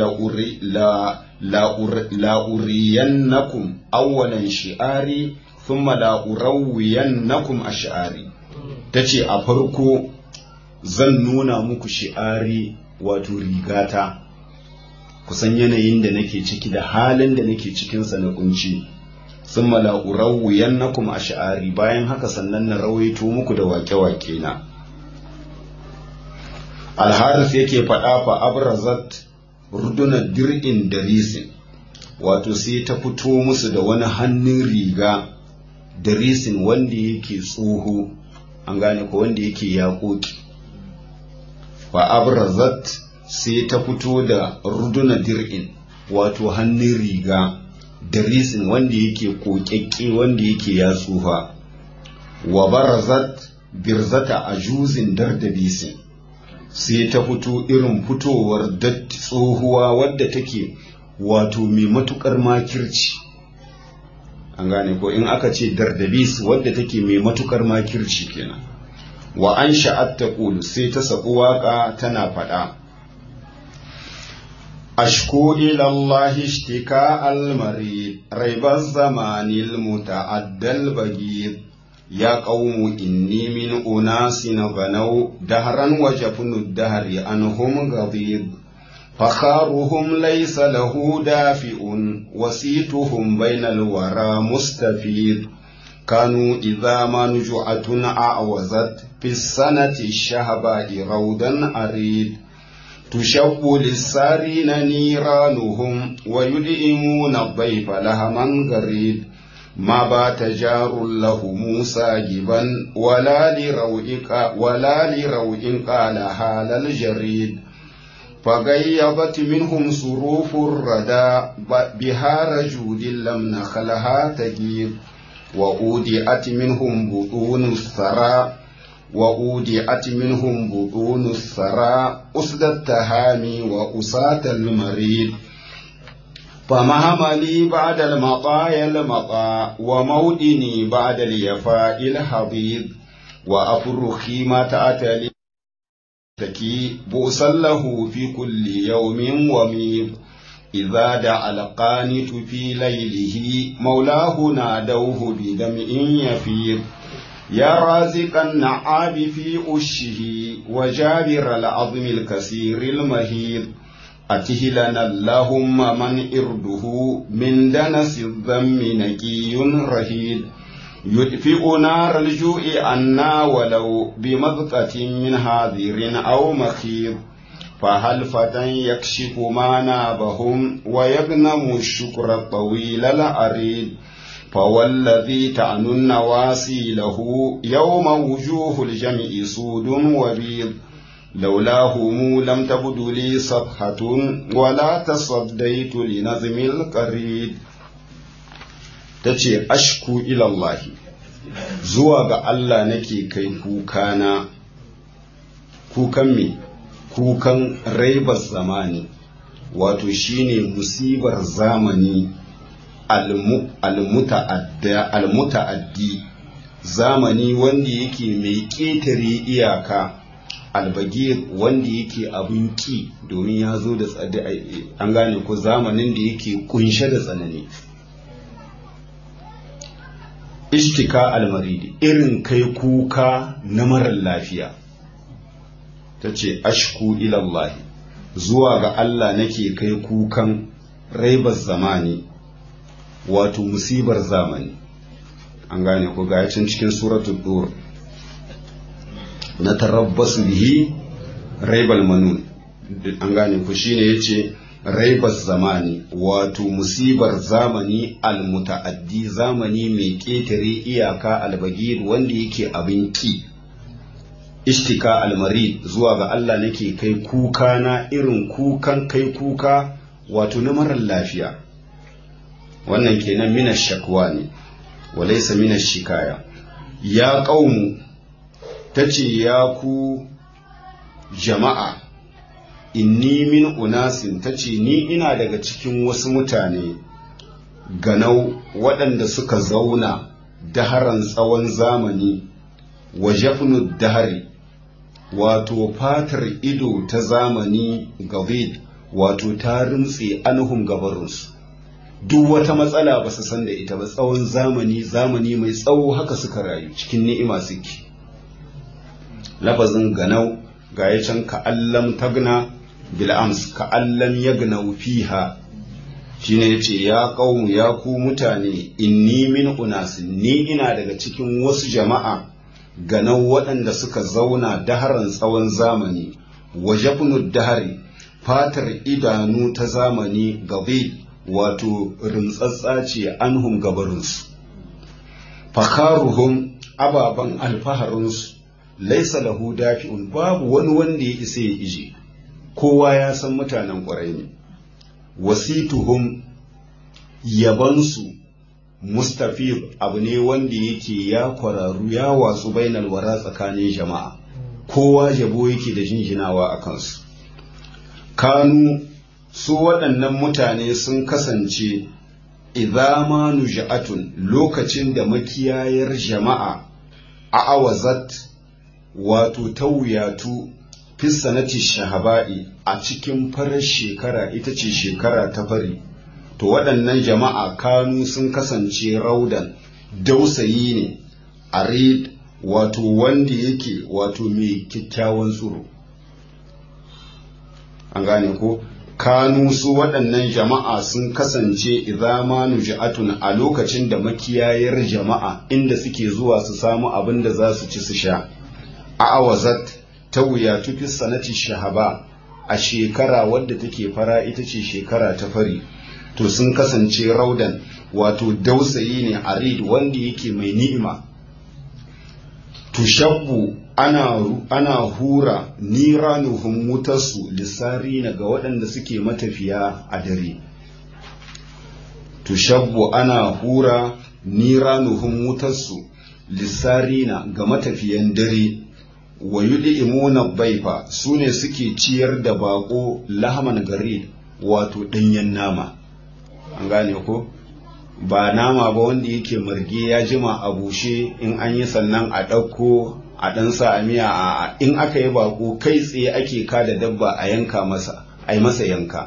la'uriyannakum awwalan shi'ari thumma la'urawwiyannakum a shi'ari ta ce a farko zan nuna muku shi'ari wato rigata kusan yanayin da nake ciki da halin da nake cikinsa na kunci sun mala'urawwiyannakum a shi'ari bayan haka sannan na rawaito muku da wake-wake na alharis yake faɗa fa abrazat ruduna dir'in da risin wato sai ta fito musu da wani hannun riga da risin wanda yake tsoho an gane ko wanda yake yaƙoƙi fa abrazat sai ta fito da ruduna dir'in wato hannun riga da risin wanda yake koƙaƙƙe wanda yake ya tsufa wa barazat birzata a juzin dardabisin sai ta fito irin fitowar datti tsohuwa wadda take wato mai matukar makirci an gane ko in aka ce dardabis wadda take mai matukar makirci kenan wa an sha'at ta sai ta sabu waka tana faɗa أشكو إلى الله اشتكاء المريض ريب الزمان المتعدى البغيض يا قوم إني من أناس غنوا دهرا وجفن الدهر عنهم غضيض فخارهم ليس له دافئ وسيتهم بين الورى مستفيد كانوا إذا ما نجعة أعوزت في السنة الشهباء روضا أريد تشب للسارين نيرانهم ويدئمون الضيف لهما غريب ما بات جار له موسى جبا ولا لروئك ولا لروئ قال حال الجريد فغيبت منهم صروف الردى بها رجود لم نخلها تجيب وأودئت منهم بطون الثرى وأودعت منهم بطون الثرى أسد التهامي وأساة المريد فمهما لي بعد المطايا المطا ومودني بعد اليفاء الحضيض وأفرخي ما تأتلي تكي بؤسا له في كل يوم وميض إذا دعا القانت في ليله مولاه نادوه بدمع يفيض يا رازق النعاب في أشه وجابر العظم الكثير المهيد أته لنا اللهم من إرده من دنس الذم نكي رهيد يدفئ نار الجوع عنا ولو بمذقة من هاذر أو مخيض فهل فتى يكشف ما نابهم ويغنم الشكر الطويل العريض فوالذي تعنو النواسي له يوم وجوه الجمع سود وبيض لولاهم لم تبد لي صفحة ولا تصديت لنظم القريد tace ashku ilallahi zuwa ga Allah nake kai kukana kukan me kukan raibar zamani wato shine musibar zamani almuta'addi zamani wanda yake mai ƙetare iyaka albagir wanda yake abin ki domin ya zo da an gane ko zamanin da yake kunshe da tsanani ishtika almaridi irin kai kuka na marar lafiya ta ce ashku ilallahi zuwa ga Allah nake kai kukan raibar zamani wato musibar zamani an gane ko ga can cikin suratul dur na tarabbasu bihi raibal manun an gane ko shine yace raibas zamani wato musibar zamani almutaaddi zamani mai ƙetare iyaka albagir wanda yake abin ki ishtika almarid zuwa ga Allah nake kai kuka na irin kukan kai kuka wato na marar lafiya wannan kenan mina shakwa ne walaisa mina shikaya ya ƙaunu ta ce ya ku jama'a inni min unasin ta ce ni ina daga cikin wasu mutane ganau waɗanda suka zauna daharan tsawon zamani wa jafnu dahari wato fatar ido ta zamani gavid wato ta rintse anhum gabarinsu duk wata matsala ba su san da ita ba tsawon zamani zamani mai tsawo haka suka rayu cikin ni'ima suke lafazin ganau ga ya can ka'allam tagna bil'ams ka'allam yagnau fiha shine yace ya qaumu ya ku mutane inni min unasin ni ina daga cikin wasu jama'a ganau waɗanda suka zauna daharan tsawon zamani wajabnu dahari fatar idanu ta zamani gabi wato rintsatsa ce anhum gabarinsu fakharuhum ababen alfaharinsu laisa lahu dafi'un babu wani wanda ya isa ya ije kowa ya san mutanen ƙwarai ne wasituhum yabansu mustafid abu ne wanda yake ya kwararu ya watsu bainal wara tsakanin jama'a kowa yabo yake da jinjinawa a kansu kanu su waɗannan mutane sun kasance idama nuja'atun lokacin da makiyayar jama'a a awazat wato tauyatu fissanati shahaba'i a cikin farar shekara ita ce shekara ta fari to waɗannan jama'a kanu sun kasance raudan dausayi ne a wato wanda yake wato mai kyakkyawan tsoro an gane ko kanu su waɗannan jama'a sun kasance idama nuja'atun a lokacin da makiyayar jama'a inda suke zuwa su samu abin da za su ci su sha a awazat ta wuya tufi sanati shahaba a shekara wadda take fara ita ce shekara ta fari to sun kasance raudan wato dausayi ne arid wanda yake mai ni'ima tushabbu ana, ana hura niranuhum wutarsu lissarina ga waɗanda suke matafiya a dare tushabbu ana hura niranuhum wutarsu lissarina ga matafiyan dare wa yud'imuna baifa su ne suke ciyar da bako lahaman gari wato ɗanyen nama an gane ko ba nama ba wanda yake marge ya jima a bushe in an yi sannan a ɗauko a ɗan sa a miya a in aka yi bako kai tsaye ake kada dabba a yanka masa a yi masa yanka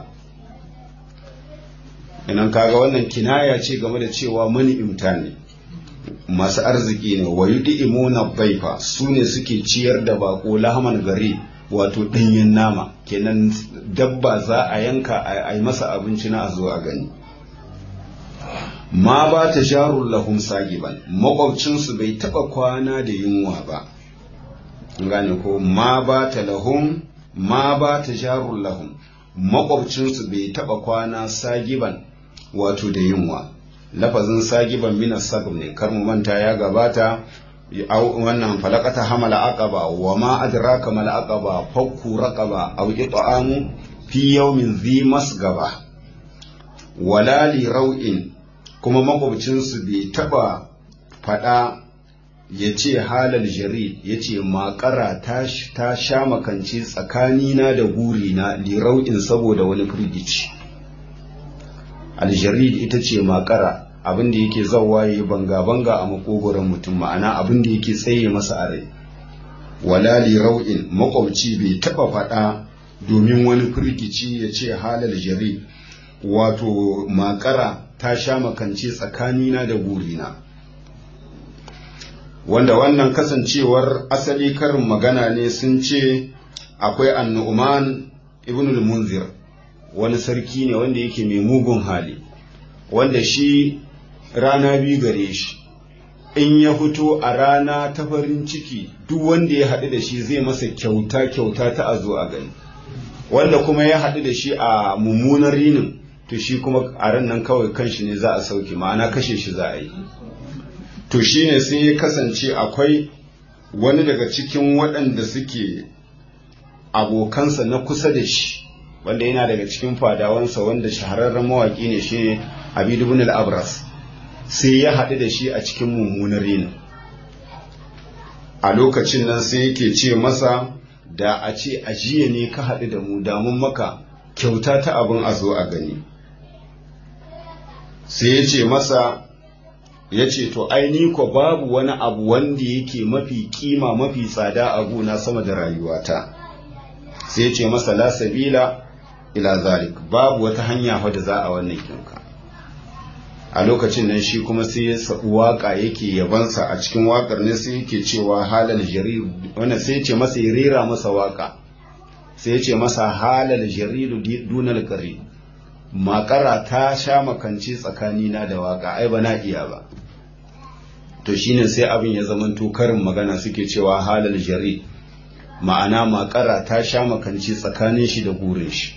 inan kaga wannan kinaya ce game da cewa mani imta ne masu arziki ne wa imuna baifa su ne suke ciyar da bako lahaman gari wato ɗanyen nama kenan dabba za a yanka a yi masa abinci na a zo a gani ma ba ta jarun lahum sagiban makwabcinsu bai taba kwana da yunwa ba gane ko ma ba ta lahum ma ba ta jarun lahum makwabcinsu bai taba kwana sagiban wato da yunwa lafazin sagiban minas sagab ne kar mu manta ya gabata wannan falakata hamala aqaba wa ma adraka mal aqaba fakku raqaba aw it'amu fi yawmin dhi masgaba wala li rau'in kuma makwabcinsu bai taba fada ya ce halal jarid ya ce makara ta sha makanci tsakanina da gurina lirau'in saboda wani firgici aljarid ita ce makara abin da yake zawaye banga-banga a makogoron mutum ma'ana abin da yake tsaye masa a rai wala lirau'in makwabci bai taba fada domin wani firgici ya ce halal jarid wato makara ta sha makance tsakanina da gurina wanda wannan kasancewar asali karin magana ne sun ce akwai annu'man ibn al-munzir wani sarki ne wanda yake mai mugun hali wanda shi rana biyu gare shi in ya fito a rana ta farin ciki duk wanda ya haɗu da shi zai masa kyauta kyauta ta a zo a gani wanda kuma ya haɗu da shi a mummunar rinin to shi kuma a ran nan kawai kanshi ne za a sauke ma'ana kashe shi za a yi to shi ne sai ya kasance akwai wani daga cikin waɗanda suke abokansa na kusa da shi wanda yana daga cikin fadawansa wanda shahararren mawaƙi ne shi Habib ibn al-Abras sai ya haɗu da shi a cikin mummunar rinin a lokacin nan sai yake ce masa da a ce ajiye ne ka haɗu da mu damun maka kyauta ta abin a zo a gani sai ya ce masa ya ce to aini ko babu wani abu wanda yake mafi kima mafi tsada a gona sama da rayuwata sai ya ce masa la sabila ila zalik babu wata hanya fa da za a wannan kinka a lokacin nan shi kuma sai ya sabu waka yake yabansa a cikin wakar ne sai yake cewa halal jarir wannan sai ya ce masa ya rera masa waka sai ya ce masa halal jaridu dunal qarib makara ta sha makance tsakanina da waka ai ba na iya ba to shine sai abin ya zamanto karin magana suke cewa halal jari ma'ana makara ta sha makance tsakanin shi da gurin shi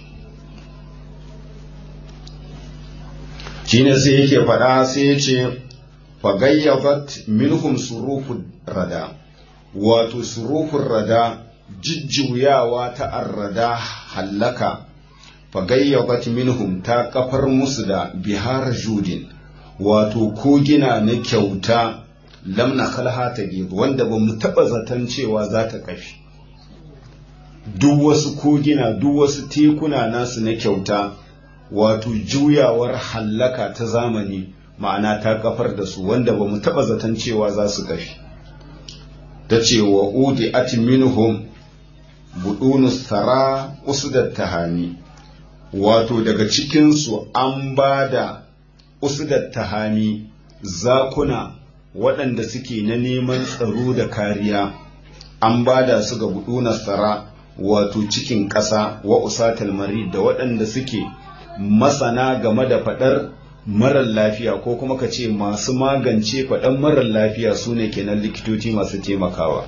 shine sai yake faɗa sai ya ce fagayyabat minhum surufu rada wato surufun rada jijjuyawa ta arrada hallaka fagayyabat minhum ta kafar musu da bihar judin wato kogina na kyauta lamna kalha ta wanda ba mu taɓa zaton cewa za ta kafi duk wasu kogina duk wasu tekuna nasu na kyauta wato juyawar hallaka ta zamani ma'ana ta kafar da su wanda ba mu taɓa zaton cewa za su kafi ta ce wa udi minhum budunus tara usdat tahani wato daga cikinsu an ba da usdat tahani zakuna waɗanda suke na neman tsaro da kariya an ba da su ga budunas tara wato cikin ƙasa wa usatal marid da waɗanda suke masana game da faɗar marar lafiya ko kuma ka ce masu magance faɗan marar lafiya su ne kenan likitoci masu taimakawa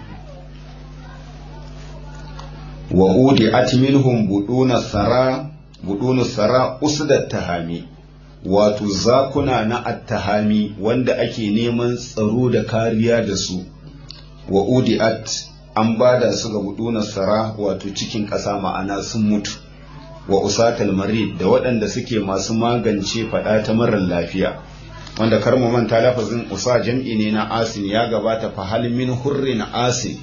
wa udi minhum buduna sara budunu sara usdat tahami wato zakuna na attahami wanda ake neman tsaro da kariya da su wa udi'at an bada su ga buduna sara wato cikin ƙasa ma'ana sun mutu wa usatal marid da waɗanda suke masu magance faɗa ta marar lafiya wanda kar mu manta lafazin usa jam'i ne na asin ya gabata fa hal min hurrin asin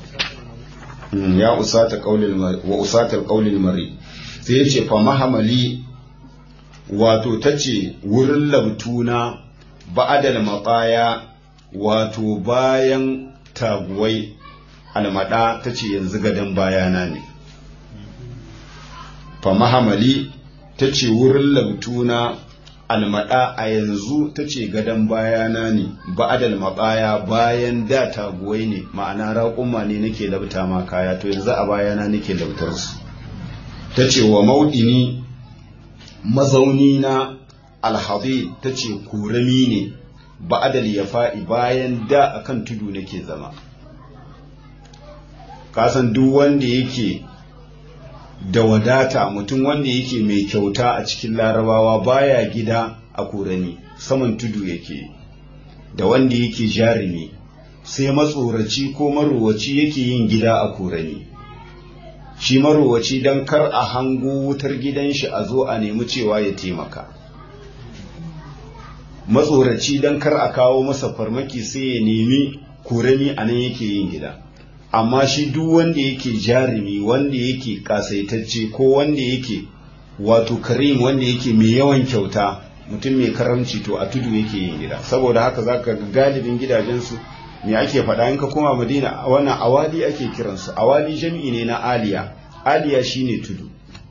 ya usata qaulil wa usatal qaulil marid sai yace fa mahamali wato tace wurin labtuna ba'adal maqaya wato bayan taguwai almada tace yanzu gadan bayana ne fa mahamali ta ce wurin labtuna almada a yanzu ta ce gadon bayana ne ba'adal maɓaya bayan da taguwai ne ma'ana raƙumma ne nake labta ma kaya to yanzu a bayana nake labtar su ta ce wa mauɗini mazauni na alhadi ta ce kurami ne ba'adal ya fa'i bayan da akan tudu nake zama kasan duk wanda yake da wadata mutum wanda yake mai kyauta a cikin larabawa baya gida a kurani saman tudu yake da wanda yake jarumi sai matsoraci ko marowaci yake yin gida a kurani shi marowaci don kar a hango wutar gidan shi a zo a nemi cewa ya taimaka matsoraci don kar a kawo masa farmaki sai ya nemi kurani a nan yake yin gida amma shi duk wanda yake jarumi wanda yake kasaitacce ko wanda yake wato karim wanda yake mai yawan kyauta mutum mai karamci to a tudu yake yin gida saboda haka zaka ga galibin gidajensu me ake faɗa in ka koma madina wannan awali ake kiransu awali jami'i ne na aliya aliya shine tudu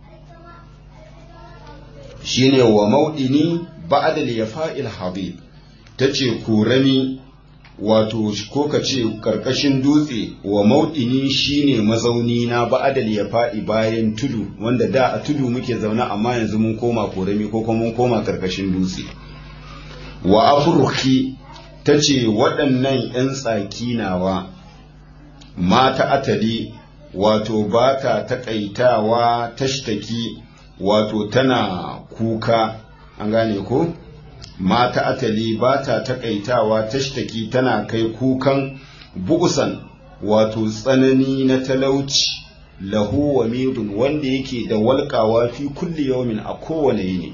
shine wa maudini ba'da al-yafa'il habib tace kurami wato ko ka ce karkashin dutse wa mauɗini shine mazauni na ba'adal ya faɗi bayan tudu wanda da a tudu muke zaune amma yanzu mun koma korami ko kuma mun koma karkashin dutse wa afurki ta ce waɗannan 'yan tsaki nawa mata atali wato ba ta taƙaitawa tashtaki wato tana kuka an gane ko? mata atali ba ta takaitawa tashtaki tana kai kukan bugusan wato tsanani na talauci lahu wa midun wanda yake da walƙawa fi kulli yawmin a kowane yini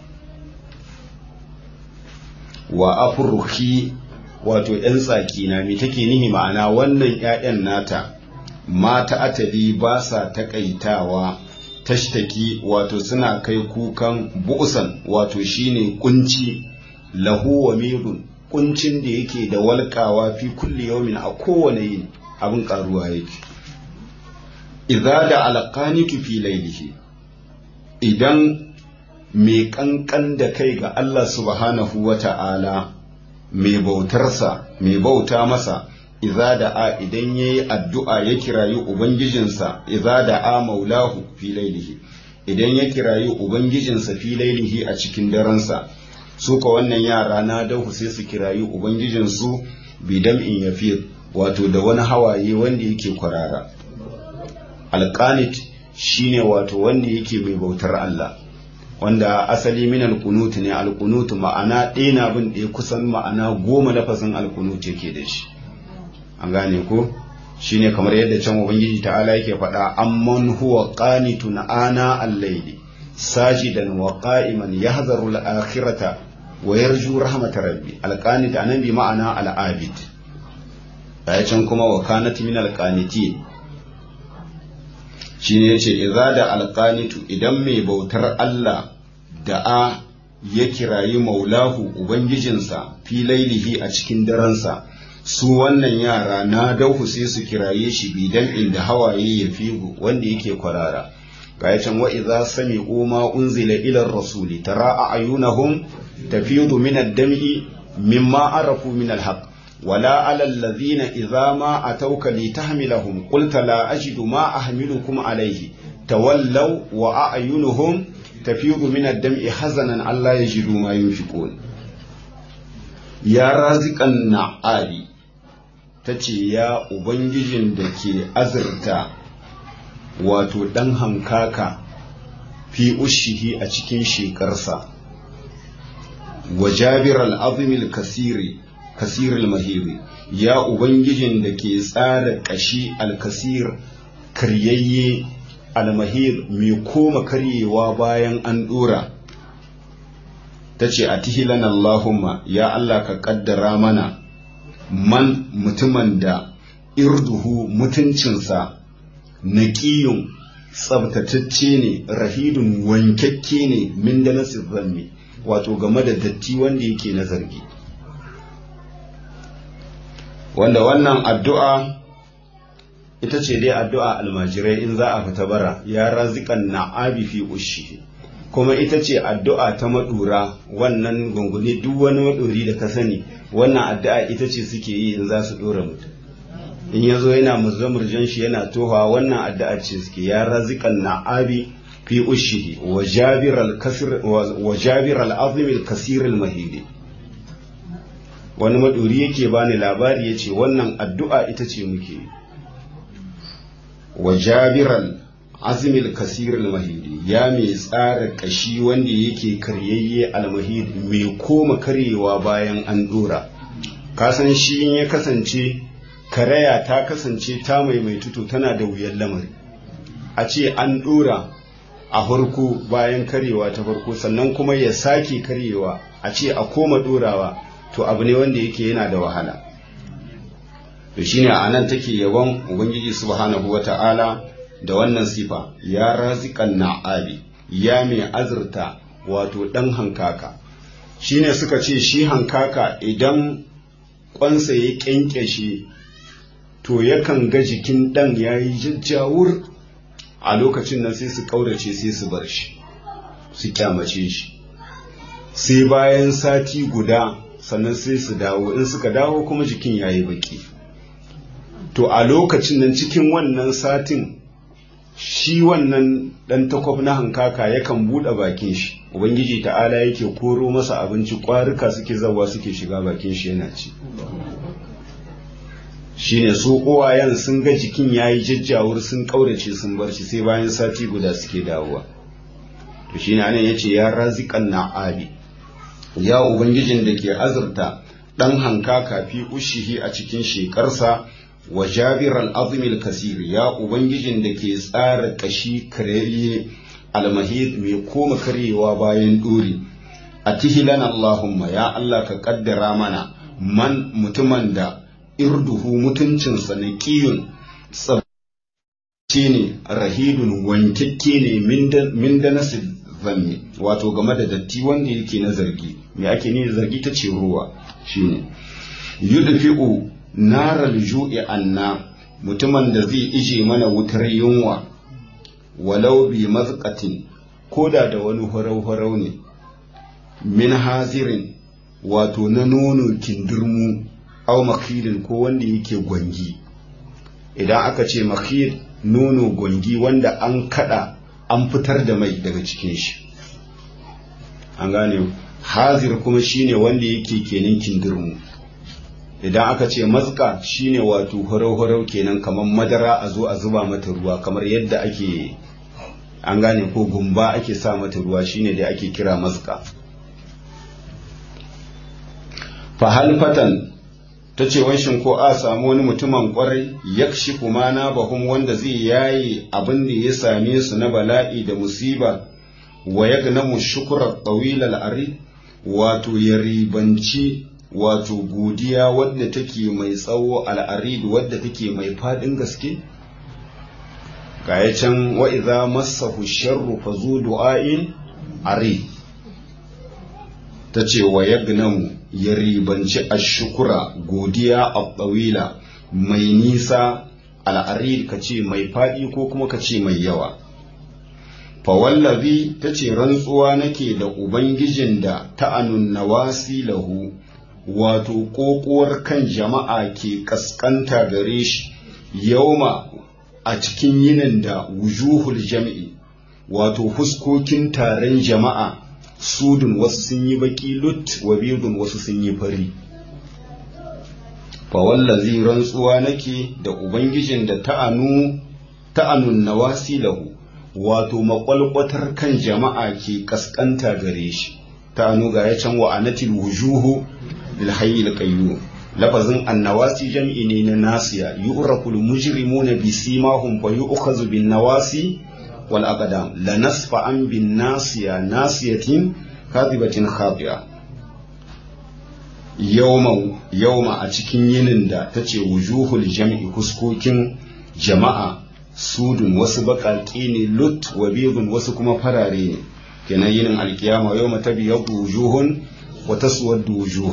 wa afruhi wato ‘yan tsaki na me take nihi ma'ana wannan ‘ya'yan nata mata atali ba sa takaitawa tashtaki wato suna kai kukan bu'usan wato shine kunci lahu wa mirun kuncin da yake da walƙawa fi kulli yawmin a kowane yin abin karuwa yake idza da alqanitu fi laylihi idan mai kankan da kai ga Allah subhanahu wa ta'ala mai bautarsa mai bauta masa iza da a idan ya yi addu'a ya kirayi Ubangijinsa, iza da a maulahu fi lailihi, idan ya kirayi Ubangijinsa fi lailihi a cikin daransa, su ka wannan yara na dahu sai su kirayi Ubangijinsu bidam in yafi wato da wani hawaye wanda yake kwarara. Alƙanit shi ne wato wanda yake mai bautar Allah. wanda asali min alqunut ne alqunut ma'ana ɗaya na bin ɗaya kusan ma'ana goma lafazin alqunut yake da shi an gane ko shine kamar yadda can ubangiji ta'ala yake faɗa amman huwa qanitun ana al-layli sajidan wa qa'iman yahzaru al-akhirata wa yarju rahmatar rabbi al-qanit anan bi ma'ana al-abid can kuma wa kanat min al-qanitin shine yace idza da al-qanitu idan mai bautar Allah da'a ya kirayi maulahu ubangijinsa fi lailihi a cikin daransa su wannan yara na dauhu sai su kiraye shi bidan inda hawaye ya figu wanda yake kwarara ga can wa idza sami'u ma unzila ila rasuli tara a'yunahum tafidu min ad-dam'i mimma arafu min al-haqq ولا على الذين إذا ما أتوك لتحملهم قلت لا أجد ما أحملكم عليه تولوا وأعينهم تفيض من الدمع حزنا ألا يجدوا ما ينفقون يا رازق النعالي tace ya ubangijin da ke azurta wato ɗan hankaka fi ushihi a cikin shekarsa wa jabir al-azimil kasiri kasiril mahiri ya ubangijin da ke tsara kashi alkasir karyayye almahir mai koma karyewa bayan an dora ta ce a tihilan Allahumma ya Allah ka kaddara mana man mutumin da irduhu mutuncinsa naƙiyun tsabtatacce ne rahidun wankakke ne min da zanni wato game da datti wanda yake na zargi wanda wannan addu'a ita ce dai addu'a almajirai in za a fita bara ya razikan na'abi fi ushi kuma ita ce addu'a ta madura wannan gungune duk wani maduri da ka sani wannan addu'a ita ce suke yi in za su dora mutum in ya zo yana murjan shi yana toha wannan addu'a ce suke ya razikan na'abi fi ushi wa jabir al-azim al-kasir al-mahidi wani maduri yake bani labari ya ce wannan addu'a ita ce muke wa jabiral azimil kasiril mahidi ya mai tsara kashi wanda yake karyayye almahidi mai koma karyewa bayan an dora kasan shi in ya kasance karaya ta kasance ta maimaitu tana da wuyan lamari a ce an dora a farko bayan karyewa ta farko sannan kuma ya sake karyewa a ce a koma dorawa to abu ne wanda yake yana da wahala to shine a nan take yabon ubangiji subhanahu wata'ala da wannan sifa ya raziqan na'abi ya mai azurta wato dan hankaka shine suka ce shi hankaka idan kwansa ya kyankyashe to yakan ga jikin dan yayi jajjawur a lokacin nan sai su kaurace sai su bar shi su kyamace shi sai bayan sati guda sannan sai su dawo in suka dawo kuma jikin ya yi baki to a lokacin nan cikin wannan satin shi wannan ɗan takwab na hankaka yakan buɗe bakin shi ubangiji ta'ala yake koro masa abinci ƙwarika suke zawa suke shiga bakin shi yana ci shine su uwayen sun ga jikin ya yi jajjawur sun ƙaurace sun bar shi sai bayan sati guda suke dawowa to shine anan yace ya raziqan na'abi ya ubangijin da ke azurta ɗan hankaka fi ushihi a cikin shekarsa wa jabir al kasir ya ubangijin da ke tsara kashi karayye almahid mai koma karyewa bayan dori a tihilan allahumma ya allah ka kaddara mana man mutumin da irduhu mutuncinsa na kiyun tsabce ne rahidun wankakke ne min da nasir zanni wato game da datti wanda yake na zargi me ake ne zargi ta ce ruwa shine yudfi'u naral ju'i anna mutumin da zai ije mana wutar yunwa walau bi mazqatin koda da wani horau-horau ne min hazirin wato na nono kindirmu au makhirin ko wanda yake gwangi idan aka ce makhir nono gwangi wanda an kada an fitar da mai daga cikin shi an gane hazir kuma shine wanda yake kenan kindirmu idan aka ce mazka shine wato horau-horau kenan kamar madara a zo a zuba mata ruwa kamar yadda ake an gane ko gumba ake sa mata ruwa shine da ake kira maska fahalfatan ta ce wanshin ko a samu wani mutumin kwarai yakshi kuma na bahum wanda zai yaye abin da ya same su na bala'i da musiba wa yagnamu shukra tawil al-arid wato ya ribanci wato godiya wadda take mai tsawo al-arid wadda take mai fadin gaske gaya can wa idza massahu sharru fazu du'ain arid tace wa yagnamu ya ribanci ashukura godiya a tsawila mai nisa al'arid ka ce mai faɗi ko kuma ka ce mai yawa fawallazi ta ce rantsuwa nake da ubangijin da ta'anun nawasi lahu wato ƙoƙuwar kan jama'a ke ƙasƙanta gare shi yauma a cikin yinin da wujuhul jam'i wato huskokin taron jama'a sudun wasu sun yi baki lut wa bidun wasu sun yi fari fa wallazi rantsuwa nake da ubangijin da ta'anu ta'anun nawasi lahu wato makwalkwatar kan jama'a ke kaskanta gare shi ta'anu ga ya can wa anatil wujuhu lil hayyil qayyum lafazin annawasi jam'i ne na nasiya yu'raful mujrimuna bi simahum fa yu'khazu bin nawasi wal aqdam la nasfa an bin nasiya nasiyatin kadibatin khabiya yawma yawma a cikin yinin da tace wujuhul jam'i huskokin jama'a sudun wasu baƙaƙe ne lut wa bidun wasu kuma farare ne kenan yinin alkiyama yawma tabyadu wujuhun wa taswaddu wujuh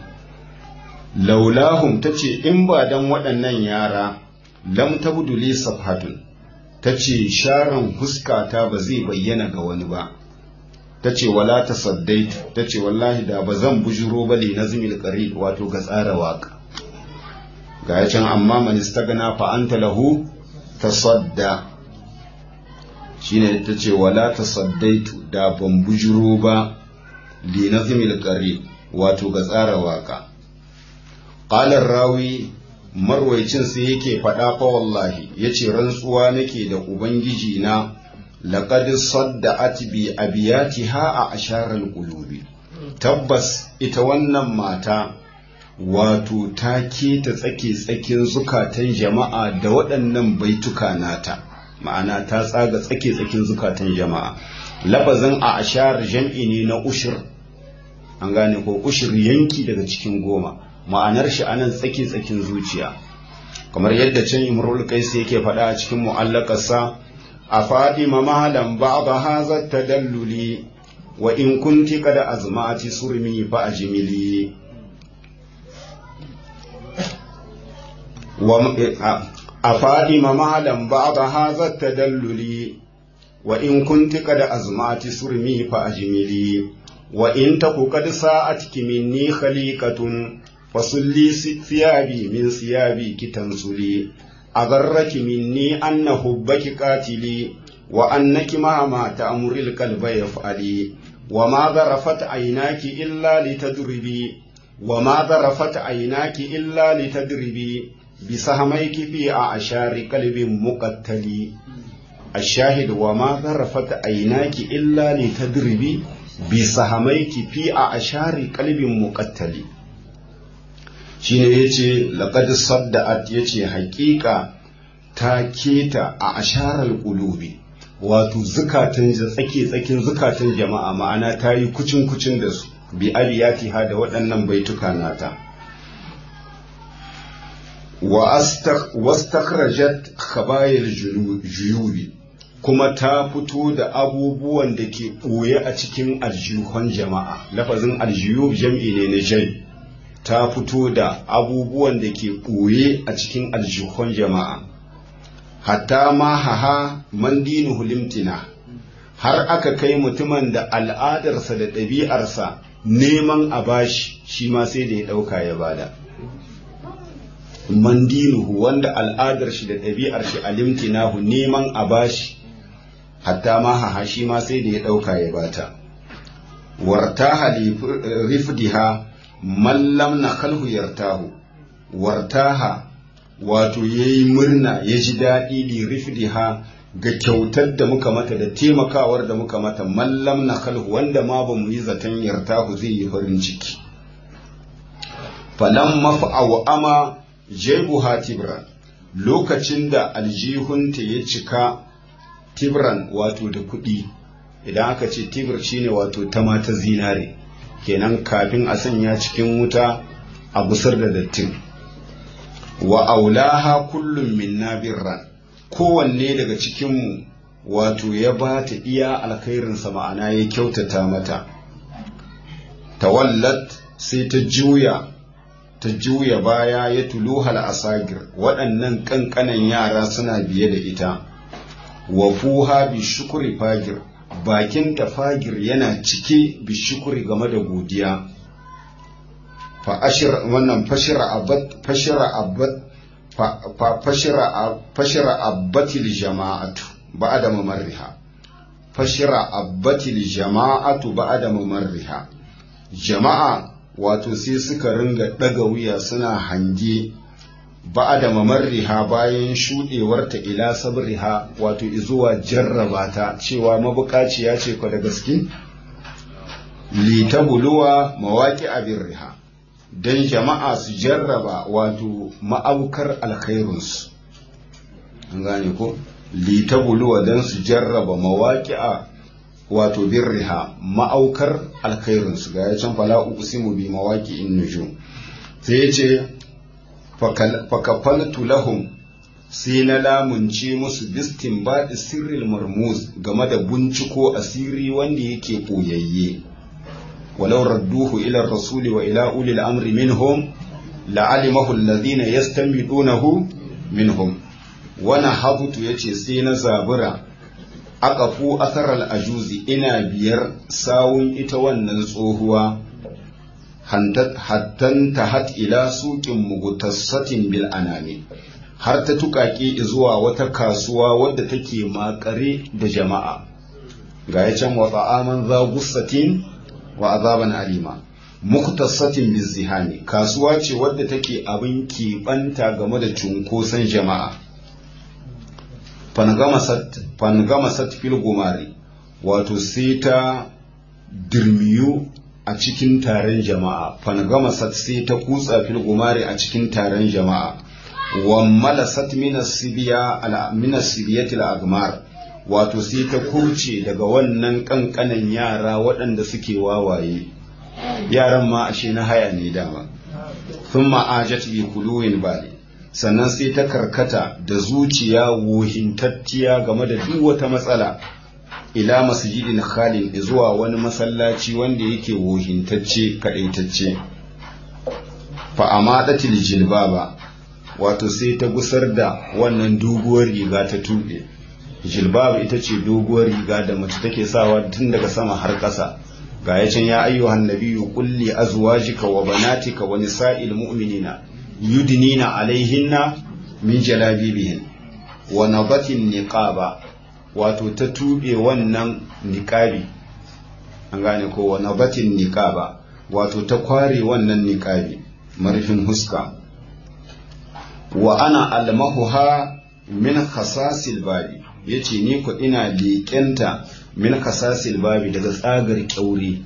laulahum tace in ba dan waɗannan yara lam tabdu li safhatun ta ce sharan huskata ba zai bayyana ga wani ba ta ce wala ta saddaitu ta ce wallahi da ba zan bujuro ba na zumil qarib wato ga tsara waka ga ya can amma man istagna fa anta lahu tasadda shine ta ce wala ta saddaitu da ban bujuro ba li nazmil qarib wato ga tsara waka qala rawi marwaicin sai yake faɗa fa wallahi yace rantsuwa nake da ubangiji na laqad sadda'at bi abiyatiha a asharal qulubi tabbas ita wannan mata wato ta keta tsake tsakin zukatan jama'a da waɗannan baituka nata ma'ana ta tsaga tsake tsakin zukatan jama'a lafazin a ashar jam'i ne na ushir an gane ko ushir yanki daga cikin goma ma'anar shi anan tsake tsakin zuciya kamar yadda can imrul kaisi yake faɗa a cikin mu'allakarsa a fadima malam ba'da hadha tadalluli wa in kunti qad azmati surmi fa ajmili wa a fadima malam ba'da hadha tadalluli wa in kunti qad azmati surmi fa ajmili wa in taku qad sa'atki minni khaliqatun fasulli siyabi min siyabi kitansuli agarraki minni anna hubbaki qatili wa annaki mahama ta'muril qalba yaf'ali wa ma zarafat aynaki illa litadribi wa ma zarafat aynaki illa litadribi bisahmayki fi a'shari qalbin muqattali الشاهد وما ذرفت عيناك إلا لتدربي بسهميك في أعشار قلب مقتل shine yace laqad sadda'at yace haƙiƙa ta keta a asharar qulubi wato zukatan tsake tsakin zukatan jama'a ma'ana ta yi kucin kucin da su bi abiyati ha da waɗannan baituka nata wa wastakhrajat khabayil juyubi kuma ta fito da abubuwan da ke ɓoye a cikin aljihun jama'a lafazin aljiyub jam'i ne na jai ta fito da abubuwan da ke ɓoye a cikin aljihun jama'a hatta ma haha man dinuhu limtina har aka kai mutumin da al'adarsa da ɗabi'arsa neman a bashi shi ma sai da ya ɗauka ya bada man dinuhu wanda al'adar shi da ɗabi'ar shi a limtinahu neman a bashi hatta ma haha shi ma sai da ya ɗauka ya bata wartaha rifdiha mallam na kalhu yartahu wartaha wato ya yi murna ya ji daɗi li rifdiha ga kyautar da muka mata da taimakawar da muka mata mallam na kalhu wanda ma ba mu yi zaton yartahu zai yi farin ciki falan mafa'awa ama jebuha tibran lokacin da aljihunta ya cika tibran wato da kuɗi idan aka ce tibir shine wato ta mata zinare kenan kafin a sanya cikin wuta a busar da dattin wa aulaha kullum minna birran kowanne daga cikinmu wato ya ba ta iya alkhairinsa ma'ana ya kyautata mata tawallat sai ta juya ta juya baya ya tuluhal asagir waɗannan ƙanƙanan yara suna biye da ita wa fuha bi shukuri fagir bakin ta fagir yana cike bi shukuri game da godiya fa ashir wannan fashira abad fashira abad fa fashira fashira abatil jama'atu ba'da mamarriha fashira abatil jama'atu ba'da mamarriha jama'a wato sai suka ringa ɗaga wuya suna hange ba da mamarriha bayan shuɗewarta ila sabriha wato izuwa jarraba ta cewa mabukaciya ce kwa da gaske litabuluwa mawaƙi abin riha don jama'a su jarraba wato ma'aukar alkhairunsu an gane ko litabuluwa don su jarraba mawaƙi a wato birriha ma'aukar alkhairinsu ga ya can fala uqsimu bi mawaki in nujum sai ya ce fakafaltu lahum sai na lamunce musu bistin baɗi sirril marmuz game da binciko asiri wanda yake ɓoyayye walau radduhu ila rasuli wa ila ulil amri minhum la'alimahu alladhina yastanbidunahu minhum wana habutu yace sai na zabura aqafu asaral ajuzi ina biyar sawun ita wannan tsohuwa hattan tahat ila suqin mugutassatin bil anami har ta tukake zuwa wata kasuwa wadda take makare da jama'a ga ya can wa ta'aman za gussatin wa azaban alima muktasatin bizihani kasuwa ce wadda take abin keɓanta game da cunkoson jama'a fangamasat fil gumari wato sai ta dirmiyu a cikin taron jama'a fangamasat sai ta kutsa fil gumari a cikin taron jama'a wa malasat minas sibiyatil agmar wato sai ta kurce daga wannan kankanan yara waɗanda suke wawaye yaran ma ashe na haya ne dama sun ma'ajat bi kuluwin bali sannan sai ta karkata da zuciya wohintacciya game da duk wata matsala ila masjidin khalin zuwa wani masallaci wanda yake wohintacce kadaitacce fa amadatil jilbaba wato sai ta gusar da wannan doguwar riga ta tuɓe jilbab ita ce doguwar riga da mace take sawa tun daga sama har ƙasa ga ya can ya ayyuhan nabiyyu kulli azwajika wa banatika wa nisa'il mu'minina yudnina alaihinna min jalabibihin wa nabatin niqaba wato ta tube wannan niqabi an gane ko wa nabatin niqaba wato ta kware wannan niqabi marfin huska wa ana almahuha min khasasil babi yace ni ko ina leƙenta min khasasil babi daga tsagar kyaure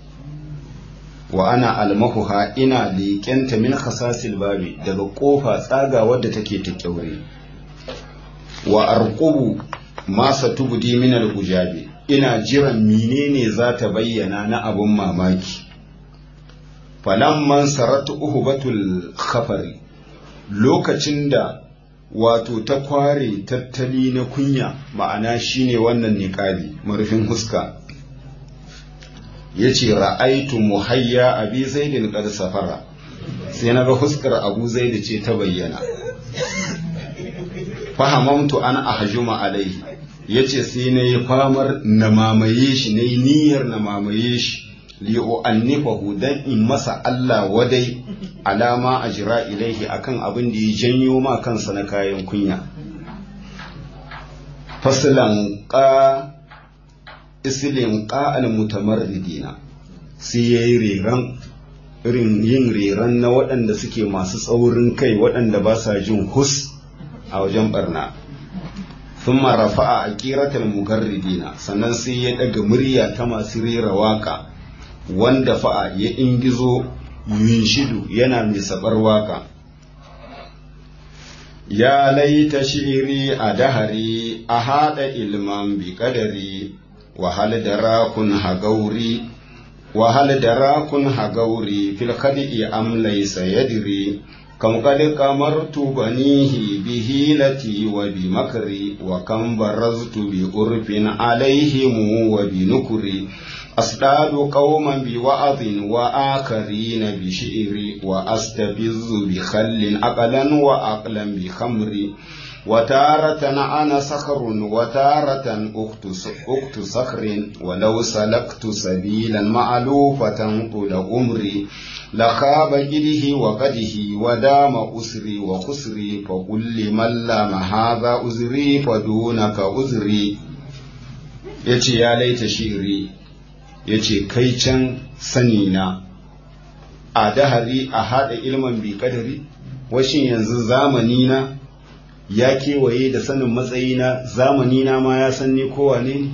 wa ana almahuha ina leƙenta min khasasil babi daga ƙofa tsaga wadda take ta kyaure wa arqubu ma satubdi min al-ujabi ina jiran menene za ta bayyana na abun mamaki falamman saratu uhbatul khafari lokacin da wato ta kware tattali na kunya ma'ana shine wannan niƙali marufin huska ya ce ra'aitu muhayya abi zaidin qad safara sai na ga huskar abu zaidi ce ta bayyana fahamamtu an ahjuma alaihi yace sai na yi famar na mamaye shi na yi niyyar na mamaye shi li'u'annifahu dan in masa Allah wadai alama a jira ilaihi akan abin da ya janyo ma kansa na kayan kunya fasilan ƙa isilin ƙa'al mutamarridina sai ya yi reran irin yin reran na waɗanda suke masu tsaurin kai waɗanda ba sa jin hus a wajen barna thumma rafa'a aqiratal mugarridina sannan sai ya daga murya ta masu rera waka wanda fa'a ya ingizo yunshidu yana mai sabar waka ya laita shiri a dahari a haɗa ilman bi kadari wahal da rakun hagauri wahal da rakun hagauri fil khadi am laysa yadri kam qad qamartu banihi bi hilati wa bi makri wa kam baraztu bi urfin alaihim wa bi nukri أصطاد قوما بوعظ وآخرين بشعر وأستفز بخل أقلا وأقلا بخمر وتارة أنا صخر وتارة أخت صخر ولو سلكت سبيلا معلوفة طول عمري لخاب جده وقده ودام أسري وخسري فقل لمن لام هذا أزري فدونك أزري يتي يا ليت شعري ya ce kai can sani na a dahari a haɗa ilman bi kadari washin yanzu zamani na ya kewaye da sanin matsayina zamani na ma ya san ni kowane ne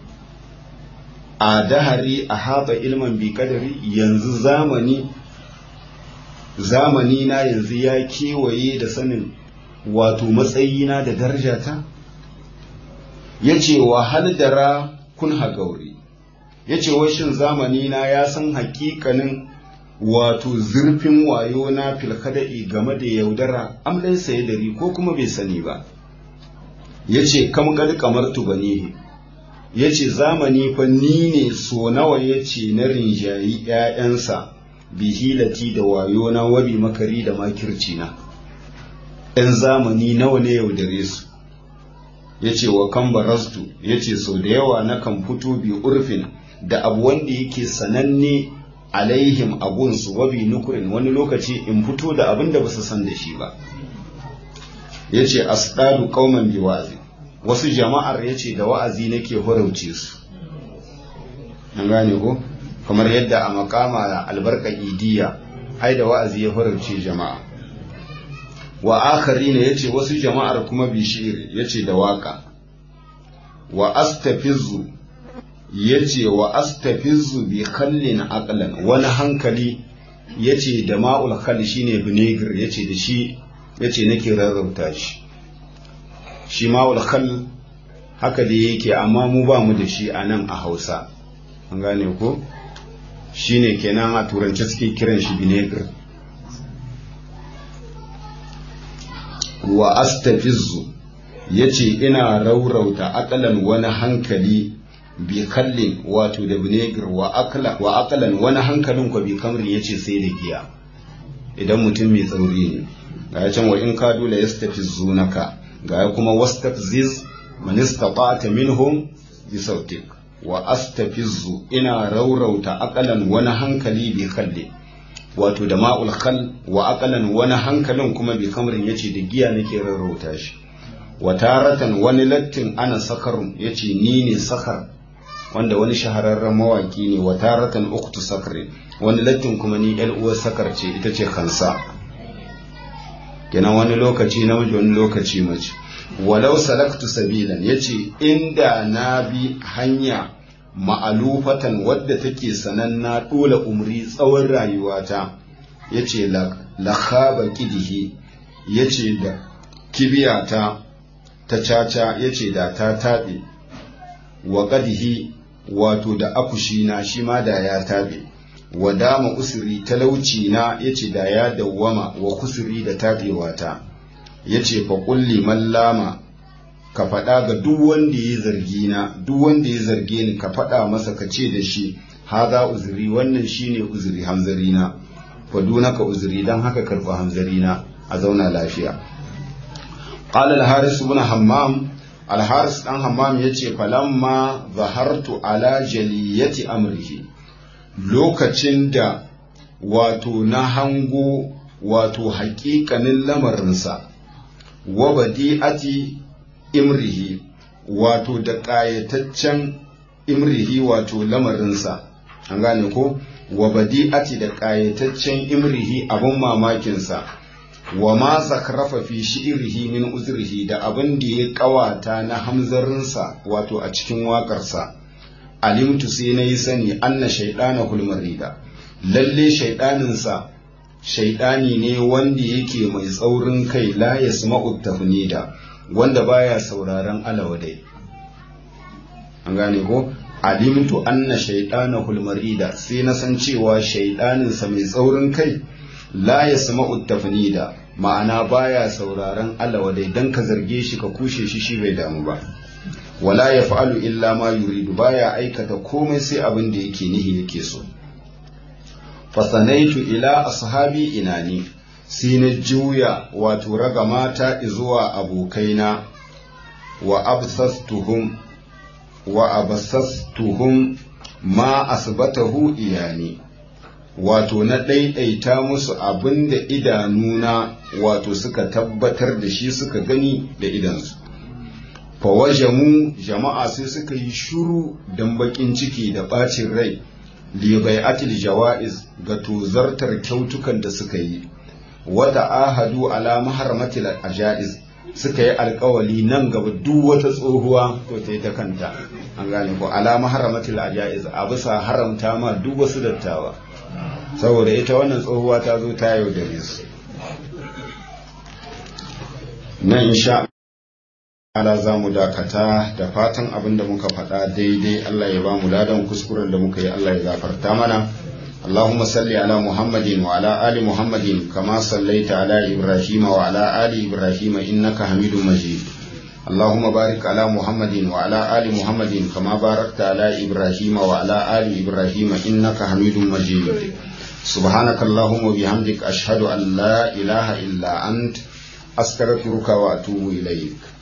a dahari a haɗa ilman bi kadari yanzu zamani zamani na yanzu ya kewaye da sanin wato matsayina da darajata ya ce wa dara kun hagauri ya ce washin zamani na ya san hakikanin wato zurfin wayo na filkada'i game da yaudara amlin saye dari ko kuma bai sani ba ya ce kam gadi kamar tubanihi ya ce zamani fa ni ne so nawa ya ce na rinjayi ‘ya'yansa bihilati da wayo na wabi makari da makirci na ‘yan zamani nawa ne yaudare su ya ce wa kan barastu ya ce sau da yawa na kan fito bi urfin da abu wanda yake sananne alaihim abunsu wabi nukurin wani lokaci in fito da abin da basu san da shi ba ya ce asdadu kauman bi wa'azi wasu jama'ar ya ce da wa'azi nake horauce su an gane ko kamar yadda a makama albarka idiya ai da wa'azi ya horauce jama'a wa akari ne ya ce wasu jama'ar kuma bishir ya ce da waka wa astafizu ya ce wa astafizu bi khallin aqlan wani hankali ya ce da ma'ul khal shine vinegar ya ce da shi ya ce nake rarrauta shi shi ma'ul khal haka da yake amma mu ba mu da shi a nan a hausa an gane ko shine kenan a turance suke kiran shi vinegar wa astafizu ya ce ina raurauta akalan wani hankali bi kallin wato da vinegar wa akalan wani hankalin kwa bi kamrin ya ce sai da giya idan mutum mai tsauri ne ga can wa in ka dole ya stafizu naka ga kuma wastafziz man istata'ta minhum bi sautik wa astafizu ina raurauta akalan wani hankali bi kallin wato da ma'ul khal wa aqalan wani hankalin kuma bi kamrin yace da giya nake rarrauta shi wa taratan wani lattin ana sakarun yace ni ne sakar wanda wani shahararren mawaki ne wa taratan uktu sakrin wani lattin kuma ni yar uwar sakar ce ita ce kansa kenan wani lokaci namiji wani lokaci mace walau salaktu sabilan yace inda na bi hanya ma'alufatan wadda take sananna dole umri tsawon rayuwata ya ce lakhaba kidihi ya ce da kibiyata ta caca ya ce da ta taɓe wa ƙadihi wato da akushina shi ma da ya taɓe wa dama usuri talauci na ya ce da ya dawwama wa kusuri da taɓewata ya ce fa kulli mallama ka faɗa ga duk wanda ya zargi na duk wanda ya zarge ni ka faɗa masa ka ce da shi haza uzuri wannan shine uzuri hamzari na fadunaka uzuri dan haka karɓi hamzari na a zauna lafiya qala al-haris ibn hammam al-haris dan hammam yace falamma zahartu ala jaliyati amrihi lokacin da wato na hango wato haƙiƙanin lamarinsa wa badi'ati imrihi wato da ƙayataccen imrihi wato lamarinsa an gane ko wa badi'ati da ƙayataccen imrihi abin mamakinsa wa ma zakrafa fi shi'rihi min uzrihi da abin da ya kawata na hamzarinsa wato a cikin waƙarsa alimtu sai na yi sani anna shaidana hulmarida lalle shaidaninsa shaidani ne wanda yake mai tsaurin kai la yasma'u tafnida wanda baya sauraron alawadai an gane ko alimtu anna shaidana hulmarida sai na san cewa shaidaninsa mai tsaurin kai la yasma'u tafnida ma'ana baya sauraron alawadai dan ka zarge shi ka kushe shi shi bai damu ba wala ya fa'alu illa ma yuridu baya aikata komai sai abin da yake nihi yake so fasanaitu ila ashabi inani sai na juya wato raga mata zuwa abokaina wa absastuhum wa abasastuhum ma asbatahu iyani wato na ɗaiɗaita musu abin da idanuna wato suka tabbatar da shi suka gani da idansu fawajamu jama'a sai suka yi shuru don bakin ciki da ɓacin rai libai'atil jawa'iz ga tozartar kyautukan da suka yi wata ahadu ala maharmatil ajaiz suka yi alkawali nan gaba duk wata tsohuwa to ta yi ta kanta an gane ko ala maharmatil ajaiz a bisa haramta ma duk wasu dattawa saboda ita wannan tsohuwa ta zo ta yaudare su nan insha ala za mu dakata da fatan abin da muka faɗa daidai Allah ya ba mu ladan kuskuren da muka yi Allah ya gafarta mana اللهم صل على محمد وعلى آل محمد كما صليت على إبراهيم وعلى آل إبراهيم إنك حميد مجيد اللهم بارك على محمد وعلى آل محمد كما باركت على إبراهيم وعلى آل إبراهيم إنك حميد مجيد سبحانك اللهم وبحمدك أشهد أن لا إله إلا أنت أستغفرك وأتوب إليك